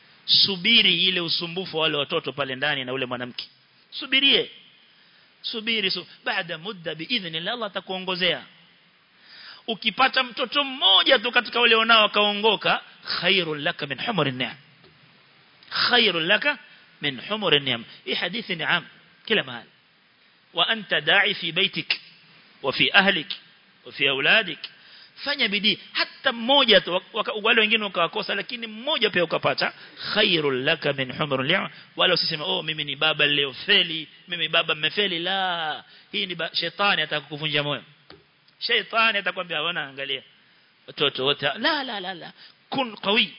subiri ile usumbufu wale watoto pale ndani na ule mwanamke subirie subiri su baada muda biidhnillah Allah atakuongozea ukipata mtoto mmoja tu katika wale wanao akaongoka khairul laka min humurin ni'am khairul laka min humurin ni'am hii hadithi ni'am kila mahali wa anta da'i fi baitik wa fi ahlik wa fi auladik fanya bidii hata mmoja tu wale wengine wakawakosa lakini mmoja pia ukapata khairul laka min humrul li'am wala usiseme oh mimi ni baba leo feli mimi baba mmefeli la hii ni shetani atakukuvunja moyo shetani atakwambia wana angalia watoto wote la la la la kun qawi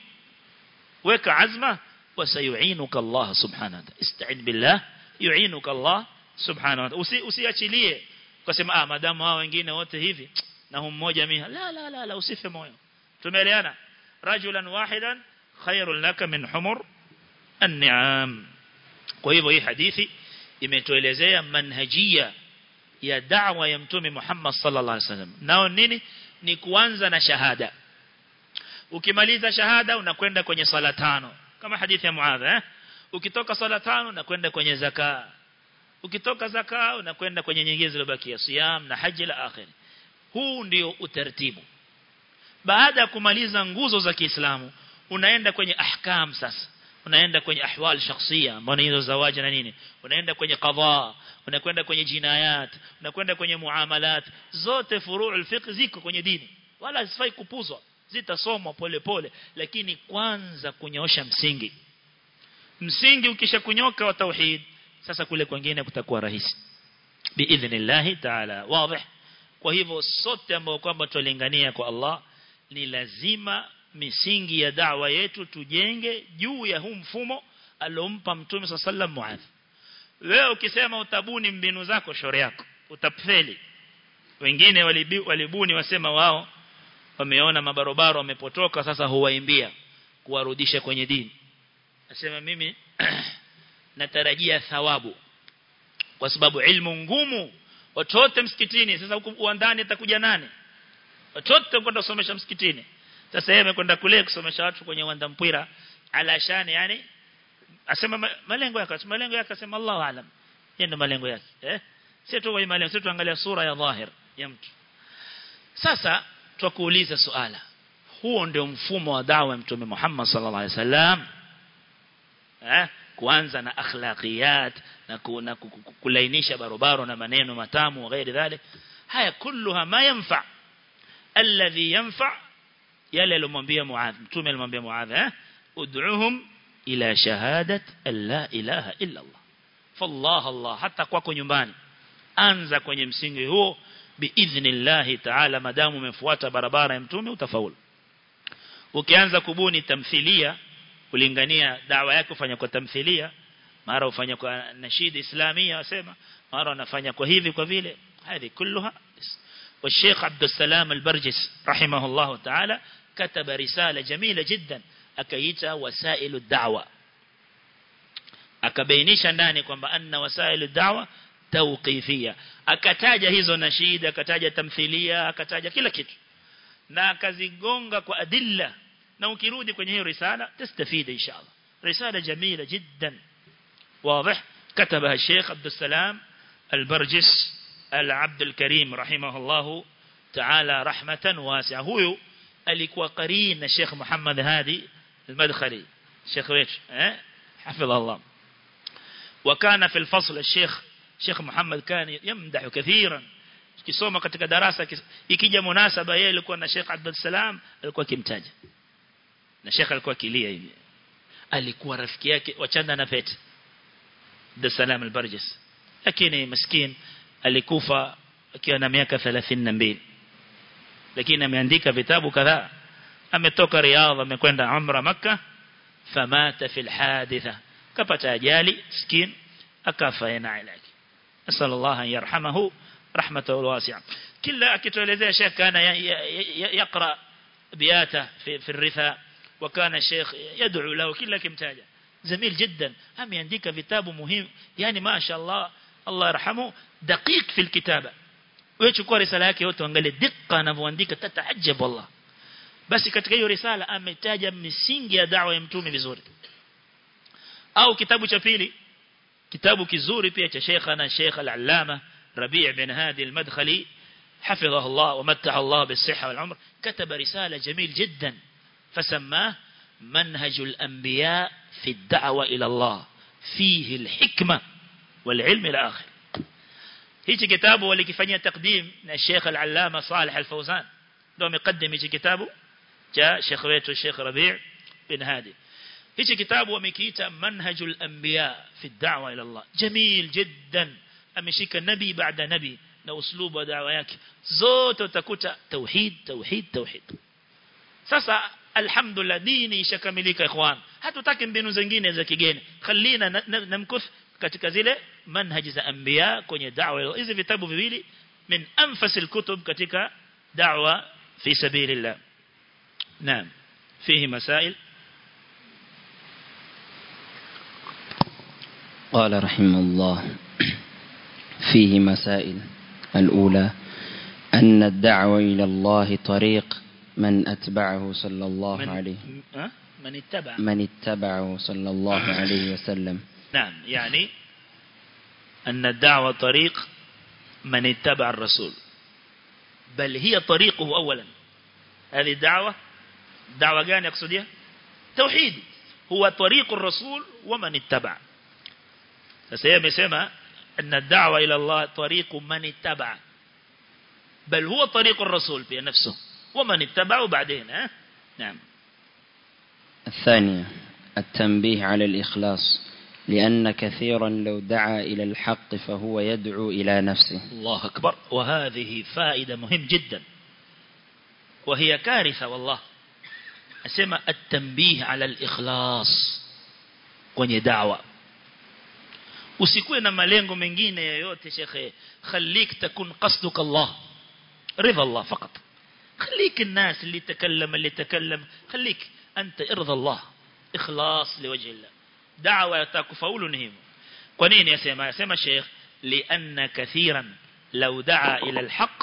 weka azma wasayuinuka Allah subhanahu wa ta'ala ista'in billah yuinuka Allah subhanahu wa ta'ala usiachilie ukasema ah madamu hao wengine wote hivi na hum mmoja mimi la la la la usife moyo tumeelewana rajulan wahidan khairun laka min humur an-ni'am kwa hivyo hii hadithi imetuelezea manhajia ya da'wa ya mtume Muhammad sallallahu alaihi wasallam nao nini ni kuanza na shahada ukimaliza shahada unakwenda kwenye sala tano kama hadithi ya Muadh eh ukitoka sala tano unakwenda kwenye zaka ukitoka zaka unakwenda kwenye nyingine zilizobakia siyam na haji la akhir huu ndio utaratibu baada ya kumaliza nguzo za Kiislamu unaenda kwenye ahkam sasa unaenda kwenye ahwal shakhsia ambao ni hizo zawaji na nini unaenda kwenye qadha unakwenda kwenye jinayat unakwenda kwenye muamalat zote furu' fiqh ziko kwenye dini wala zifai kupuzwa zitasomwa pole pole lakini kwanza kunyoosha msingi msingi ukishakunyoka wa tauhid sasa kule kwingine kutakuwa rahisi biidhnillah ta'ala wazi kwa hivyo sote ambao kwamba tulingania kwa Allah ni lazima misingi ya da'wa yetu tujenge juu ya huu mfumo alompa mtume sallam muadh wewe ukisema utabuni mbinu zako shore yako utapfeli wengine walibuni wasema wao wameona mabarobaro wamepotoka sasa huwaimbia kuwarudisha kwenye dini nasema mimi natarajia thawabu kwa sababu ilmu ngumu watote msikitini sasa huko uandani atakuja nani watote kwenda kusomesha msikitini sasa yeye amekwenda kule kusomesha watu kwenye uwanda mpira alashani yani asema malengo yake malengo yake asema Allahu aalam yeye ndo malengo yake eh sio tu kwa malengo sio tuangalia sura ya dhahir ya mtu sasa twakuuliza suala huo ndio mfumo wa dawa ya mtume Muhammad sallallahu alaihi wasallam eh kuanza na akhlaqiyat na, ku, na kulainisha barobaro na maneno matamu ghairi dhalik haya kulluha ma yanfa alladhi yanfa yale alomwambia Muadh mtume alimwambia Muadh eh ud'uhum ila shahadat an la ilaha illa Allah fallah Allah hata kwako nyumbani anza kwenye msingi huo biidhnillah ta'ala madamu umefuata barabara ya mtume utafaulu ukianza kubuni tamthilia kulingania dawa yako fanya kwa tamthilia mara ufanya kwa nashid islamia wasema mara unafanya kwa hivi kwa vile hadi kulluha والشيخ عبد السلام البرجس رحمه الله تعالى كتب رسالة جميلة جدا أكيتها وسائل الدعوة akabainisha ndani kwamba anna wasailu da'wa tawqifia akataja hizo nashida akataja tamthilia akataja kila kitu na akazigonga kwa adilla na ukirudi kwenye hiyo risala tastafida inshallah risala jamila jiddan واضح كتبها الشيخ عبد السلام البرجس العبد الكريم رحمه الله تعالى رحمة واسعة هو alikuwa قرين الشيخ محمد هادي المدخلي الشيخ ويش حفظه الله وكان في الفصل الشيخ شيخ محمد كان يمدح كثيرا kisoma katika darasa ikija munasaba yeye alikuwa na Sheikh Abdul Salam alikuwa kimtaja na Sheikh alikuwa kilia hivi alikuwa rafiki yake wachana na pete Abdul Salam al-Barjis lakini maskini alikufa akiwa na miaka 32 lakini ameandika vitabu kadhaa ametoka Riyadh amekwenda Umra Makkah famata fil haditha kapata ajali skin akafa yana ilaki asal Allah an yarhamahu rahmatahu wasi'a kila akituelezea Sheikh kana yaqra biyata fi fi ritha وكان الشيخ يدعو له كلا كمتاجة جميل جدا هم ينديك كتاب مهم يعني ما شاء الله الله يرحمه دقيق في الكتابة ويchukua risala yake yote angalie dikka anavyoandika tataajab wallah basi katika hiyo risala ametaja misingi ya da'wa ya mtume vizuri au kitabu cha pili kitabu kizuri pia cha Sheikhana Sheikh Al-Allama Rabi' bin Hadi Al-Madkhali حفظه الله ومتع الله بالصحة والعمر كتب رسالة جميل جدا فسماه منهج الأنبياء في الدعوة إلى الله فيه الحكمة والعلم الآخر هيك كتابه ولكفانية تقديم الشيخ العلامة صالح الفوزان دوم يقدم هيك كتابه جاء شيخ ويته الشيخ ربيع بن هادي هيك كتابه ومكيتا منهج الأنبياء في الدعوة إلى الله جميل جدا أمشيك نبي بعد نبي na uslubu wa dawa yake zote utakuta tauhid tauhid tauhid sasa alhamdulillah dini ishakamilika ikhwan hatutaki mbinu zingine za kigeni khalina namkuth katika zile manhaji za anbiya kwenye da'wa hizi vitabu viwili min anfasil kutub katika da'wa fi sabilillah naam fihi masail قال رحمه الله فيه مسائل الأولى أن الدعوة إلى الله طريق من أتبعه صلى الله من عليه من اتبع من اتبعه صلى الله عليه وسلم نعم يعني أن الدعوة طريق من اتبع الرسول بل هي طريقه أولا هذه الدعوة دعوة كان يقصدها توحيد هو طريق الرسول ومن اتبع فسيما سيما أن الدعوة إلى الله طريق من اتبع بل هو طريق الرسول في نفسه ومن اتبعه بعدين ها؟ نعم الثانية التنبيه على الإخلاص لأن كثيرا لو دعا إلى الحق فهو يدعو إلى نفسه الله أكبر وهذه فائدة مهم جدا وهي كارثة والله أسمى التنبيه على الإخلاص kwenye da'wa usikuwe na malengo mengine yoyote shekhe khalik takun qasduk Allah ridha Allah fakat خليك الناس اللي تكلم اللي تكلم خليك أنت ارضى الله إخلاص لوجه الله دعوة يتكفول نهم قنين يسمى يسمى الشيخ لأن كثيرا لو دعا إلى الحق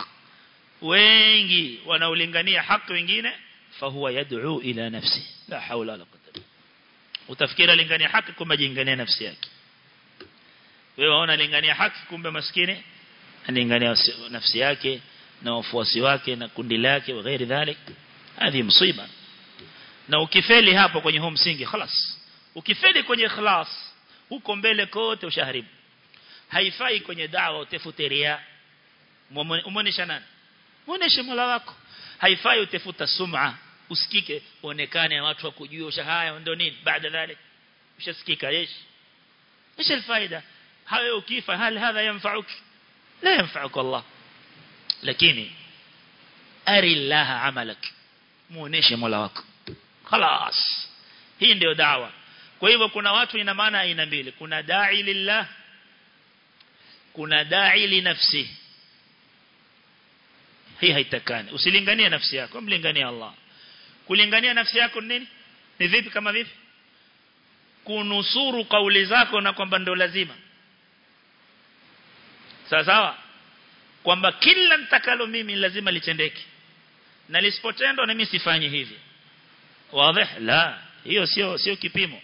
wengi wanaolingania haki wengine fahuwa yad'u ila nafsi la haula wala quwwata utafikira lingania haki kumbe jingania nafsi yake wewe waona lingania haki kumbe maskini alingania nafsi yake na wafuasi wake na kundi lake wa ghairi dhalik hadi msiba na ukifeli hapo kwenye huu msingi خلاص ukifeli kwenye ikhlas huko mbele kote ushaharibu haifai kwenye dawa utafute ria umuonesha nani muoneshe mola wako haifai utafuta sum'a usikike uonekane watu wakujue ushahaya ndio nini baada dhalik ushasikika yesh ايش الفائده hayo ukifa hal hadha yanfa'uk la yanfa'uk Allah lakini ari Allah amalak muoneshe mola wako خلاص hii ndio dawa kwa hivyo kuna watu ina maana aina mbili kuna da'i lillah kuna da'i li nafsi hii haitakani usilinganie nafsi yako mlinganie Allah kulingania nafsi yako nini ni vipi kama vipi kunusuru kauli zako na kwamba ndio lazima sawa sawa kwamba kila nitakalo mimi lazima litendeke na lisipotendwa na mimi sifanye hivi wazi la hiyo sio sio kipimo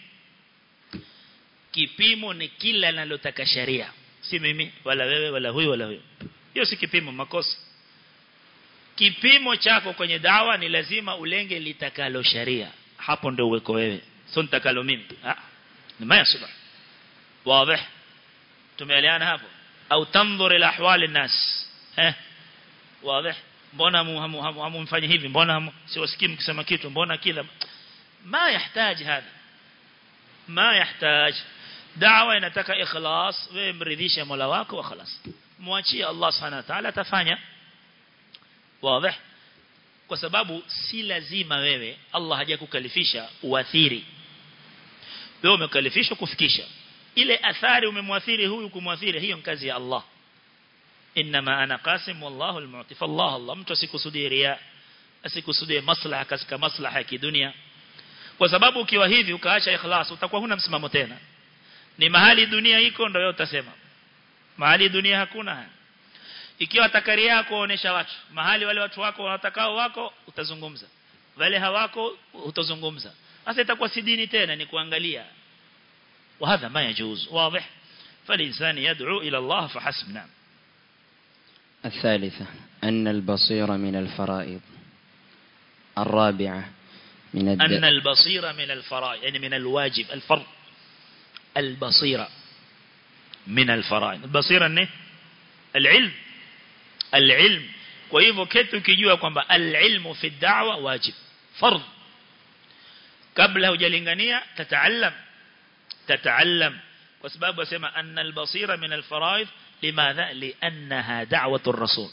kipimo ni kila linalotaka sharia si mimi wala wewe wala huyu wala huyu hiyo si kipimo makosa kipimo chako kwenye dawa ni lazima ulenge litakalo sharia hapo ndio uweko wewe sio nitakalo mimi ah ni maya subha wazi tumeelewana hapo au tanzur ila ahwali nas eh wazi mbona hamumfanye hivi mbona siwasikii mkisema kitu mbona kila ما يحتاج هذا ما يحتاج دعوة inataka ikhlas wewe mridhishe Mola wako wa khalas muachie Allah Subhanahu wa ta'ala atafanya wazi kwa sababu si lazima wewe Allah hajakukalifisha uathiri wewe umekalifishwa kufikisha ile athari umemwathiri huyu kumwathiri hiyo kazi ya Allah inma ana qasim wallahu almu'ti fallah Allah mtu asikusudie ria asikusudie maslaha katika maslaha ya kidunia kwa sababu ukiwa hivi ukaacha ikhlas utakuwa huna msimamo tena ni mahali dunia iko ndio wewe utasema mahali dunia hakuna ikiwa takari yako kuonesha watu mahali wale watu wako wanatakao wako utazungumza wale hawako utazungumza sasa itakuwa si dini tena ni kuangalia وهذا ما يجوز واضح فالإنسان يدعو إلى الله فحسب نعم الثالثة أن البصير من الفرائض الرابعة من الد... أن البصير من الفرائض يعني من الواجب الفرض البصيرة من الفرائض البصيرة أنه العلم العلم وإذا كنت كجوا كما العلم في الدعوة واجب فرض قبل hujalingania تتعلم تتعلم وسبب وسمى أن البصيرة من الفرائض لماذا لأنها دعوة الرسول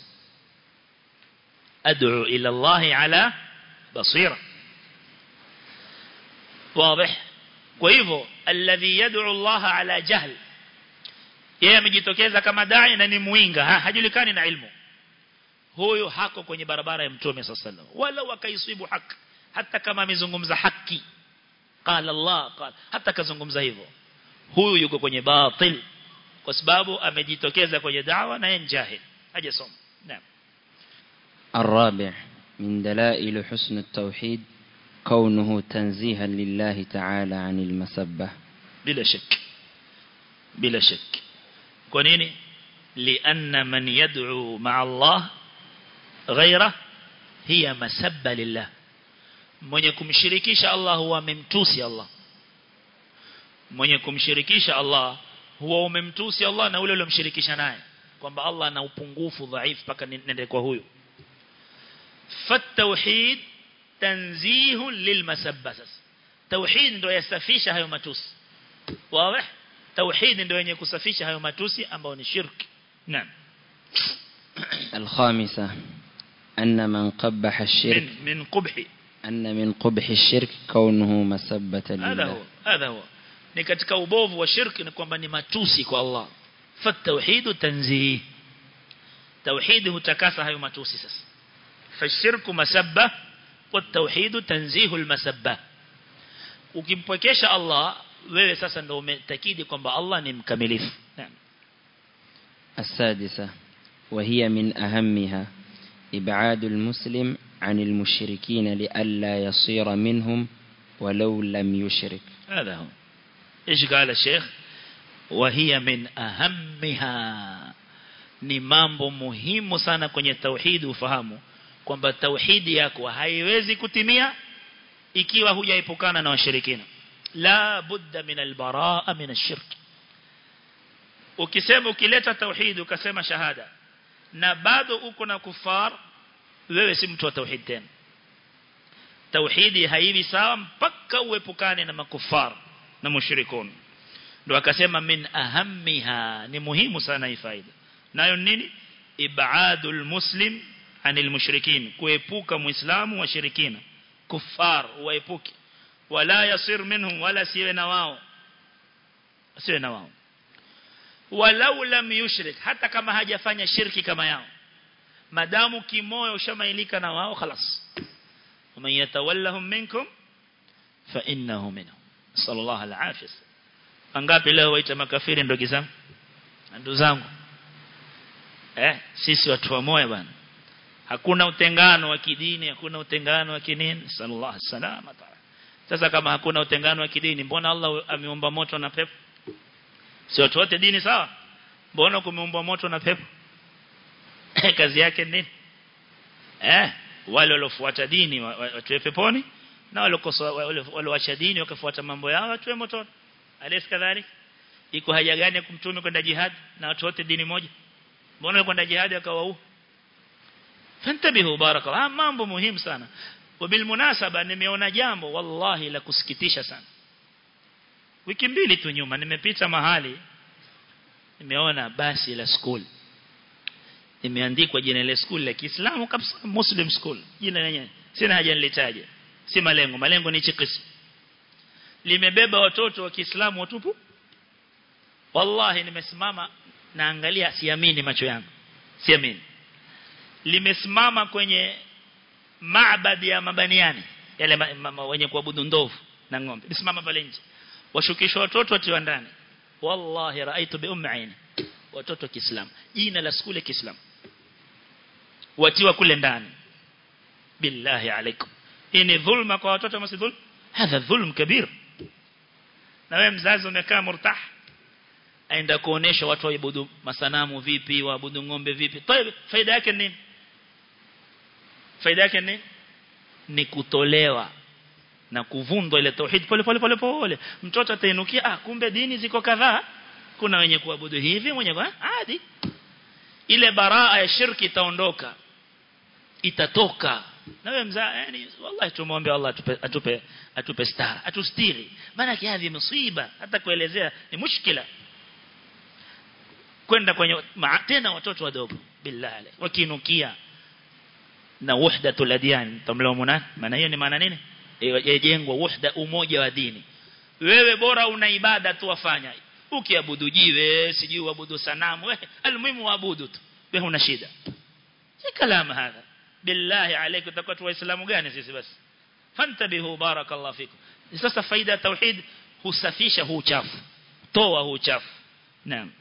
أدعو إلى الله على بصيرة واضح وإذا الذي يدعو الله على جهل yeye amejitokeza kama dai na ni muinga ha, hajulikani na ilmu huyo hako kwenye barabara ya mtume sallallahu wala wakaisibu haki hata kama amezungumza haki qala Allah qala hata kazungumza hivyo huyu yuko kwenye batil kwa sababu amejitokeza kwenye dawa na yeye jahil hajasoma naam الرابع من دلائل حسن التوحيد كونه تنزيها لله تعالى عن المسبة بلا شك بلا شك كونيني لأن من يدعو مع الله غيره هي مسبة لله mwenye kumshirikisha Allah huwa amemtusi Allah mwenye kumshirikisha Allah huwa umemtusi Allah na ule uliomshirikisha naye kwamba Allah ana upungufu dhaifu paka nende kwa huyu fatauhid tanzihu lilmasabba sasa tauhid ndio yasafisha hayo matusi wazi tauhid ndio yenye kusafisha hayo matusi ambao ni shirki naam الخامسة أن من قبح الشرك من من قبح أن من قبح الشرك كونه مسبة هذا هو لله هذا هو ni katika ubovu wa shirki ni kwamba ni matusi kwa Allah fatauhid tanzih tauhid hutakasa hayo matusi sasa fashirku masabba والتوحيد تنزيه المسبة ukimpwekesha Allah wewe sasa ndio umetakidi kwamba Allah ni mkamilifu naam السادسة وهي من أهمها إبعاد المسلم عن المشركين لئلا يصير منهم ولو لم يشرك هذا هو ايش قال الشيخ وهي من أهمها ni mambo muhimu sana kwenye tauhidi ufahamu kwamba tauhidi yako haiwezi kutimia ikiwa hujaepukana na washirikina la budda min albaraa min ashirk ukisema ukileta tauhidi ukasema shahada na bado uko na kufar wewe si mtu wa tauhid tena tauhidi haivi sawa mpaka uepukane na makufar na mushrikun ndio akasema min ahammiha ni muhimu sana hii faida nayo nini ibadul muslim anil mushrikin kuepuka muislamu washirikina kufar waepuke wala yasir minhum wala siwe na wao siwe na wao walau lam yushrik hata kama hajafanya shirki kama yao madamu kimoyo ushamailika na wao خلاص ومن يتولهم منكم فانه منهم صلى الله العافيه angapi leo waita makafiri ndugu zangu ndugu zangu eh sisi watu wa moyo bwana hakuna utengano wa kidini hakuna utengano wa kinini sallallahu alaihi wasallam sasa kama hakuna utengano wa kidini mbona Allah ameumba moto na pepo si watu wote dini sawa mbona kumeumba moto na pepo kazi yake nini eh wale waliofuata dini watu peponi na wale walioacha dini wakafuata mambo yao watu motoni alis kadhalik iko haja gani ya kumtume kwenda jihad na watu wote dini moja mbona kwenda jihad akawaua fantabihu barakallahu mambo muhimu sana wabilmunasaba nimeona jambo wallahi la kusikitisha sana wiki mbili tu nyuma nimepita mahali nimeona basi la school imeandikwa jina la skuli la Kiislamu kabisa Muslim school jina lenyewe sina haja nilitaje si malengo malengo ni chikisi limebeba watoto wa Kiislamu watupu wallahi nimesimama naangalia siamini macho yangu siamini limesimama kwenye maabadi ya mabaniani yale ma, ma, ma, wenye kuabudu ndovu na ng'ombe lisimama pale nje washukishwa watoto watiwa ndani wallahi raaitu bi ummi aini watoto Kiislamu jina la skule Kiislamu watiwa kule ndani billahi alaikum hii ni dhulma kwa watoto msi dhulm hadha dhulm kabir na wewe mzazi umekaa murtah aenda kuonesha watu waabudu masanamu vipi waabudu ng'ombe vipi طيب faida yake nini faida yake nini ni kutolewa na kuvundwa ile tauhid pole pole pole pole mtoto atainukia ah kumbe dini ziko kadhaa kuna wenye kuabudu hivi mwenye kwa hadi ile baraa ya shirki itaondoka itatoka na wewe mzaa yani wallahi tumwombe Allah atupe atupe atupe stara atustiri maana hivi msiba hata kuelezea ni mushkila kwenda kwenye tena watoto wadogo billahi wakinukia na wahdatul adyan tamlaumuna maana hiyo ni maana nini yajengwa wahda umoja wa dini wewe bora una ibada tu wafanya ukiabudu jiwe sijui uabudu sanamu wewe almuhimu waabudu tu wewe una shida si kalama hadha billahi alaykum tutakuwa tu waislamu gani sisi basi fantabihu barakallahu fikum sasa faida tauhid husafisha huu uchafu toa huu uchafu naam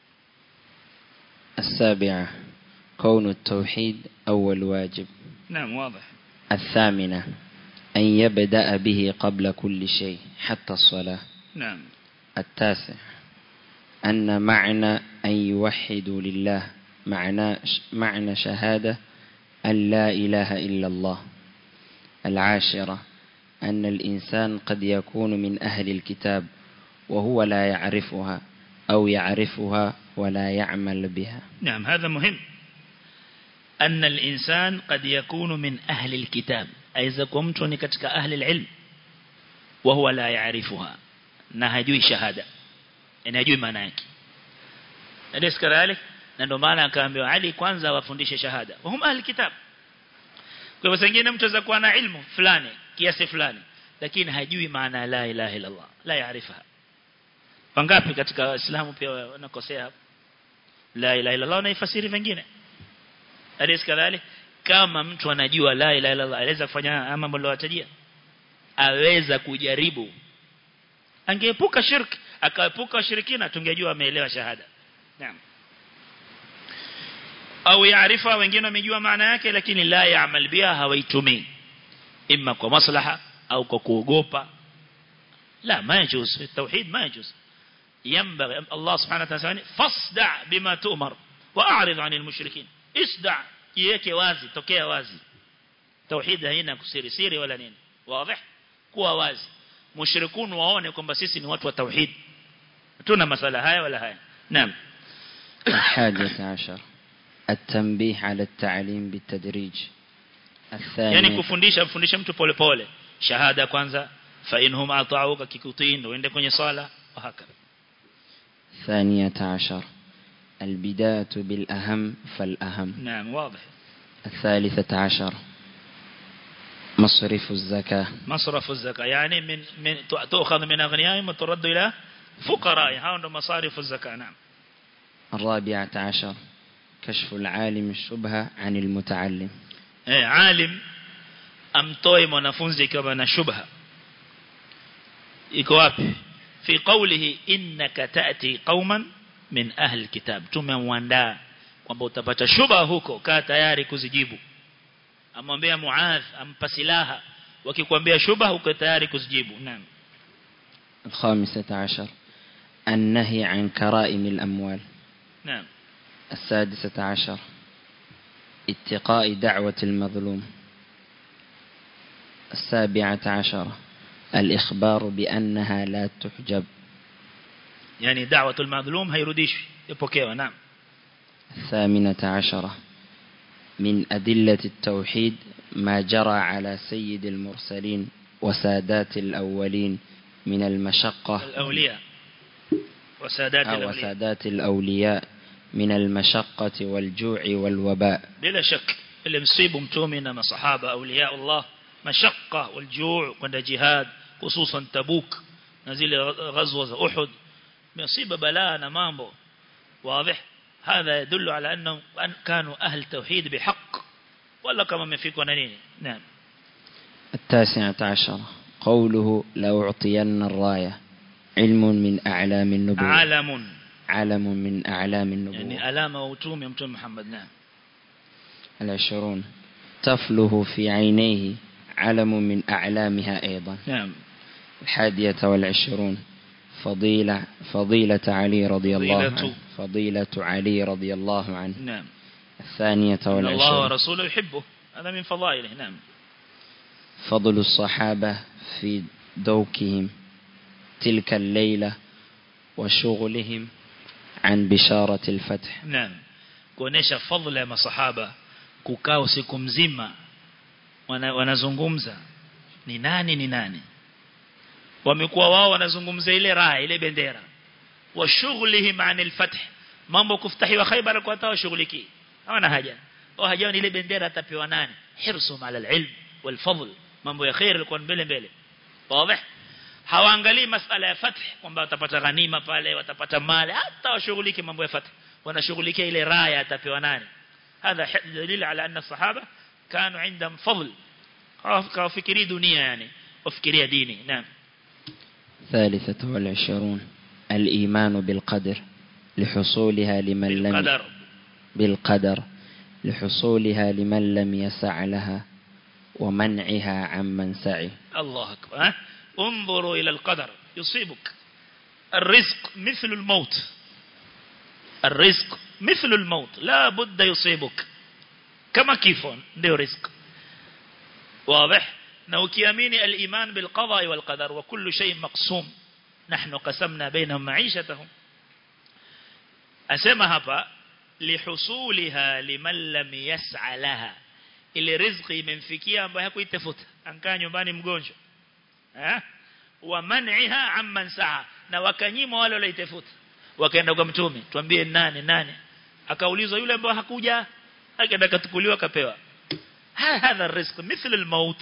السابعة كون التوحيد أول واجب نعم واضح الثامنة أن يبدأ به قبل كل شيء حتى الصلاة نعم التاسع أن معنى أن يوحدوا لله معنى, معنى شهادة أن لا إله إلا الله العاشرة أن الإنسان قد يكون من أهل الكتاب وهو لا يعرفها أو يعرفها ولا يعمل بها نعم هذا مهم أن الإنسان قد يكون من أهل الكتاب أيضا كنت نكتك أهل العلم وهو لا يعرفها نهجوي شهادة يعني هجوي مناك أليس كذلك ndio maana akaambiwa Ali kwanza wafundishe shahada wahum ahli kitab kwa hivyo sengine mtu aweza kuwa na ilmu fulani kiasi fulani lakini hajui maana la ilaha illa Allah la yaarifaha wangapi katika waislamu pia wanakosea hapo la ilaha illa Allah naifasiri vingine alis kadhalik kama mtu anajua la ilaha illa Allah aweza kufanya mambo aliyowatajia aweza kujaribu angeepuka shirki akaepuka shirikina tungejua ameelewa shahada naam au yaarifa wengine wamejua maana yake lakini la yaamal biha hawaitumii imma kwa maslaha au kwa kuogopa la ma yajuz التوحيد ما يجوز ينبغي الله سبحانه وتعالى فاصدع بما تؤمر واعرض عن المشركين اصدع yeke wazi tokea wazi tauhid haina kusiri siri wala nini wazi kuwa wazi mushrikun waone kwamba sisi ni watu wa tauhid tuna masala haya wala haya naam الحادية عشر التنبيه على التعليم بالتدريج الثانية yani kufundisha mfundisha mtu pole pole shahada kwanza fa inhum ata'uka kikutii ndio uende kwenye sala وهكذا الثانية عشر البداية بالأهم فالأهم نعم واضح الثالثة عشر مصرف الزكاة مصرف الزكاة يعني من من تؤخذ من أغنيائهم وترد إلى فقرائهم هذا مصارف الزكاة نعم الرابعة عشر كشف العالم الشبهة عن المتعلم eh alim amtoe mwanafunzi ikiwa na shubha iko wapi fi qawlihi innaka ta'ti qauman min ahli kitab tumemwandaa kwamba utapata shubha huko kaa tayari kuzijibu amwambia muadh ampa silaha wakikwambia shubha uko tayari kuzijibu naam الخامسة عشر النهي عن كرائم الأموال naam السادسة عشر اتقاء دعوة المظلوم السابعة عشر الإخبار بأنها لا تحجب yani da'watul madhlum hairudishwi ipokewa naam الثامنة عشرة من أدلة التوحيد ما جرى على سيد المرسلين وسادات الأولين من المشقة الأولياء وسادات أو الأولياء وسادات الأولياء من المشقة والجوع والوباء bila shak ile msibu mtume na masahaba auliya Allah mashaqqa wal juu' kwenda jihad hususan tabuk na zile ghazwa za uhud msiba balaa na mambo واضح هذا يدل على انهم كانوا اهل توحيد بحق ولا كما مفيكوا نيني نعم التاسعة عشر قوله لأعطين الراية علم من أعلام النبوة علم علم من أعلام النبوة يعني علامة وتوم يا متوم محمد نعم العشرون تفله في عينيه علم من أعلامها أيضا نعم الحادية والعشرون فضيلة فضيلة علي رضي الله فضيلة. عنه فضيلة علي رضي الله عنه نعم الثانية إن الله والعشرون ورسوله يحبه هذا من فضائله نعم فضل الصحابة في دوكهم تلك الليلة وشغلهم عن بشارة الفتح Naam. Kuonesha fadhila ya masahaba kukaa usiku mzima wana, wanazungumza ni nani ni nani. Wamekuwa wao wanazungumza ile raha ile bendera. Wa shughlihim anil fath. Mambo kuftahiwa Khaybar kwa hata washughuliki. Hawana haja. Wao haja ni ile bendera atapewa nani? Hirsum ala alilm wal fadl. Mambo ya khair ilikuwa mbele mbele. Wazi? hawaangalii masala ya fath kwamba watapata ghanima pale watapata mali hata washughulike mambo ya fath wanashughulikia ile raya atapewa nani hadha dalil ala anna sahaba kanu indam fadl kawafikiri dunia yani wafikiria dini naam ثالثة والعشرون الإيمان بالقدر لحصولها لمن لم qadar بالقدر لحصولها لمن لم يسع لها ومنعها عمن سعي الله أكبر ها؟ انظروا إلى القدر يصيبك الرزق مثل الموت الرزق مثل الموت لا بد يصيبك كما كيفون ndio رزق واضح na ukiamini al-iman bil qada wal qadar wa kullu shay maqsum nahnu qasamna bainahum ma'ishatahum asema hapa lihusuliha liman lam yas'a laha ile riziki imemfikia ambaye hakuitafuta ankaa nyumbani mgonjwa eh wa man'iha amman saa na wakanyima wale walioitafuta wakaenda kwa mtume tuambie nani nani akaulizwa yule ambaye hakuja akaenda katukuliwa kapewa hadha rizq mithla al-maut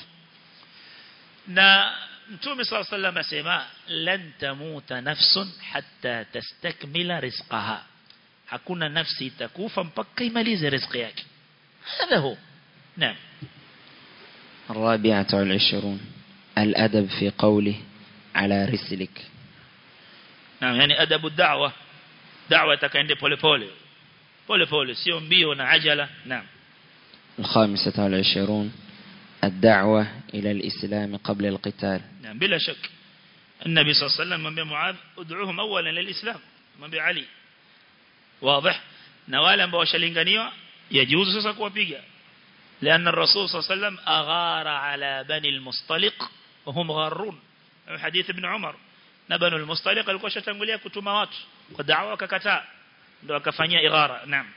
na mtume sallallahu alayhi wasallam asema lan tamuta nafsun hatta tastakmila rizqaha hakuna nafsi itakufa mpaka imalize riziki yake هذا هو نعم الرابعة والعشرون الأدب في قوله على رسلك نعم يعني أدب الدعوة دعوة تكاين pole pole pole pole sio mbio na ajala نعم الخامسة والعشرون الدعوة إلى الإسلام قبل القتال نعم بلا شك النبي صلى الله عليه وسلم من معاذ ادعوهم أولا للإسلام من علي واضح نوالا ambao washalinganiwa yajuzu sasa kuwapiga لأن الرسول صلى الله عليه وسلم أغار على بني المصطلق وهم غارون حديث ابن عمر نبن المصطلق alikuwa shatangulia kutuma watu kwa da'wa akakataa ndio akafanyia igara naam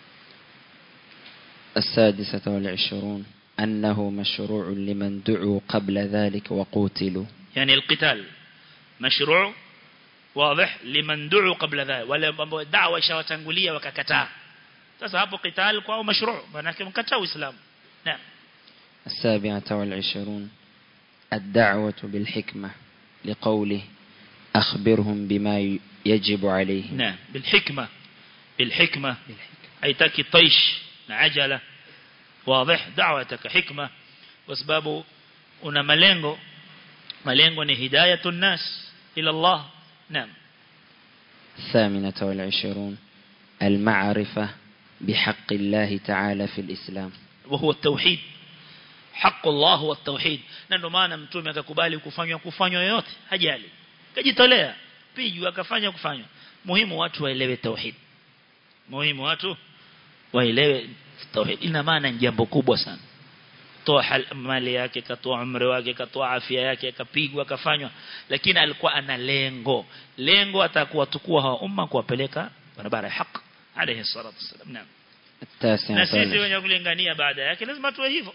السادسة والعشرون أنه مشروع لمن دعوا قبل ذلك وقوتلوا يعني القتال مشروع واضح لمن دعوا قبل ذلك ولا mambo da'wa ishawatangulia wakakataa sasa hapo qital kwao mashru' maana mkataa uislamu naam السابعة والعشرون الدعوة بالحكمة لقوله أخبرهم بما يجب عليه نعم بالحكمة بالحكمة haitaki taish na ajala واضح دعوتك حكمة وسبب una malengo malengo ni hidayatun nas ila Allah naam الثامنة والعشرون المعرفة بحق الله تعالى في الإسلام وهو التوحيد حق الله هو التوحيد na ndio maana mtume akakubali kufanywa kufanywa yote hajali kajitolea piju akafanya kufanywa muhimu watu waelewe tauhid muhimu watu waelewe tauhid ina maana ni jambo kubwa sana toa mali yake katoa umri wake katoa afya yake akapigwa akafanywa lakini alikuwa ana lengo lengo atakuwa tukua hawa umma kuwapeleka barabara ya haki alayhi salatu wasallam naam التاسعة na sisi والعشرون wenye kulingania baada yake lazima tuwe hivyo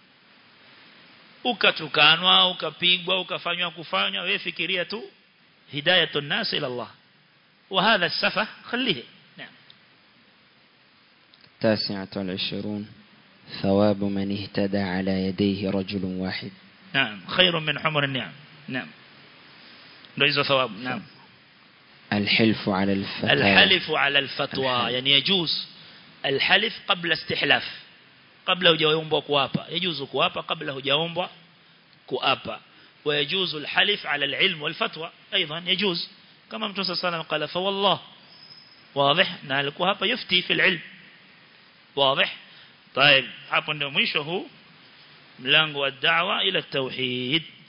ukatukanwa ukapigwa ukafanywa kufanywa wewe fikiria tu hidayatun nas ila Allah وهذا السفه خليه نعم التاسعة والعشرون ثواب من اهتدى على يديه رجل واحد نعم خير من حمر النعم نعم ليس ثواب نعم الحلف على الفتاة الحلف على الفتوى الحلف. يعني يجوز الحلف قبل استحلاف قبل hujaombwa kuapa يجوز kuapa قبل hujaombwa kuapa ويجوز الحلف على العلم والفتوى أيضا يجوز كما متى صلى الله عليه وسلم قال فوالله واضح na alikuwa hapa yufti fi alilm واضح طيب hapo ndio mwisho huu mlango wa da'wa ila tauhid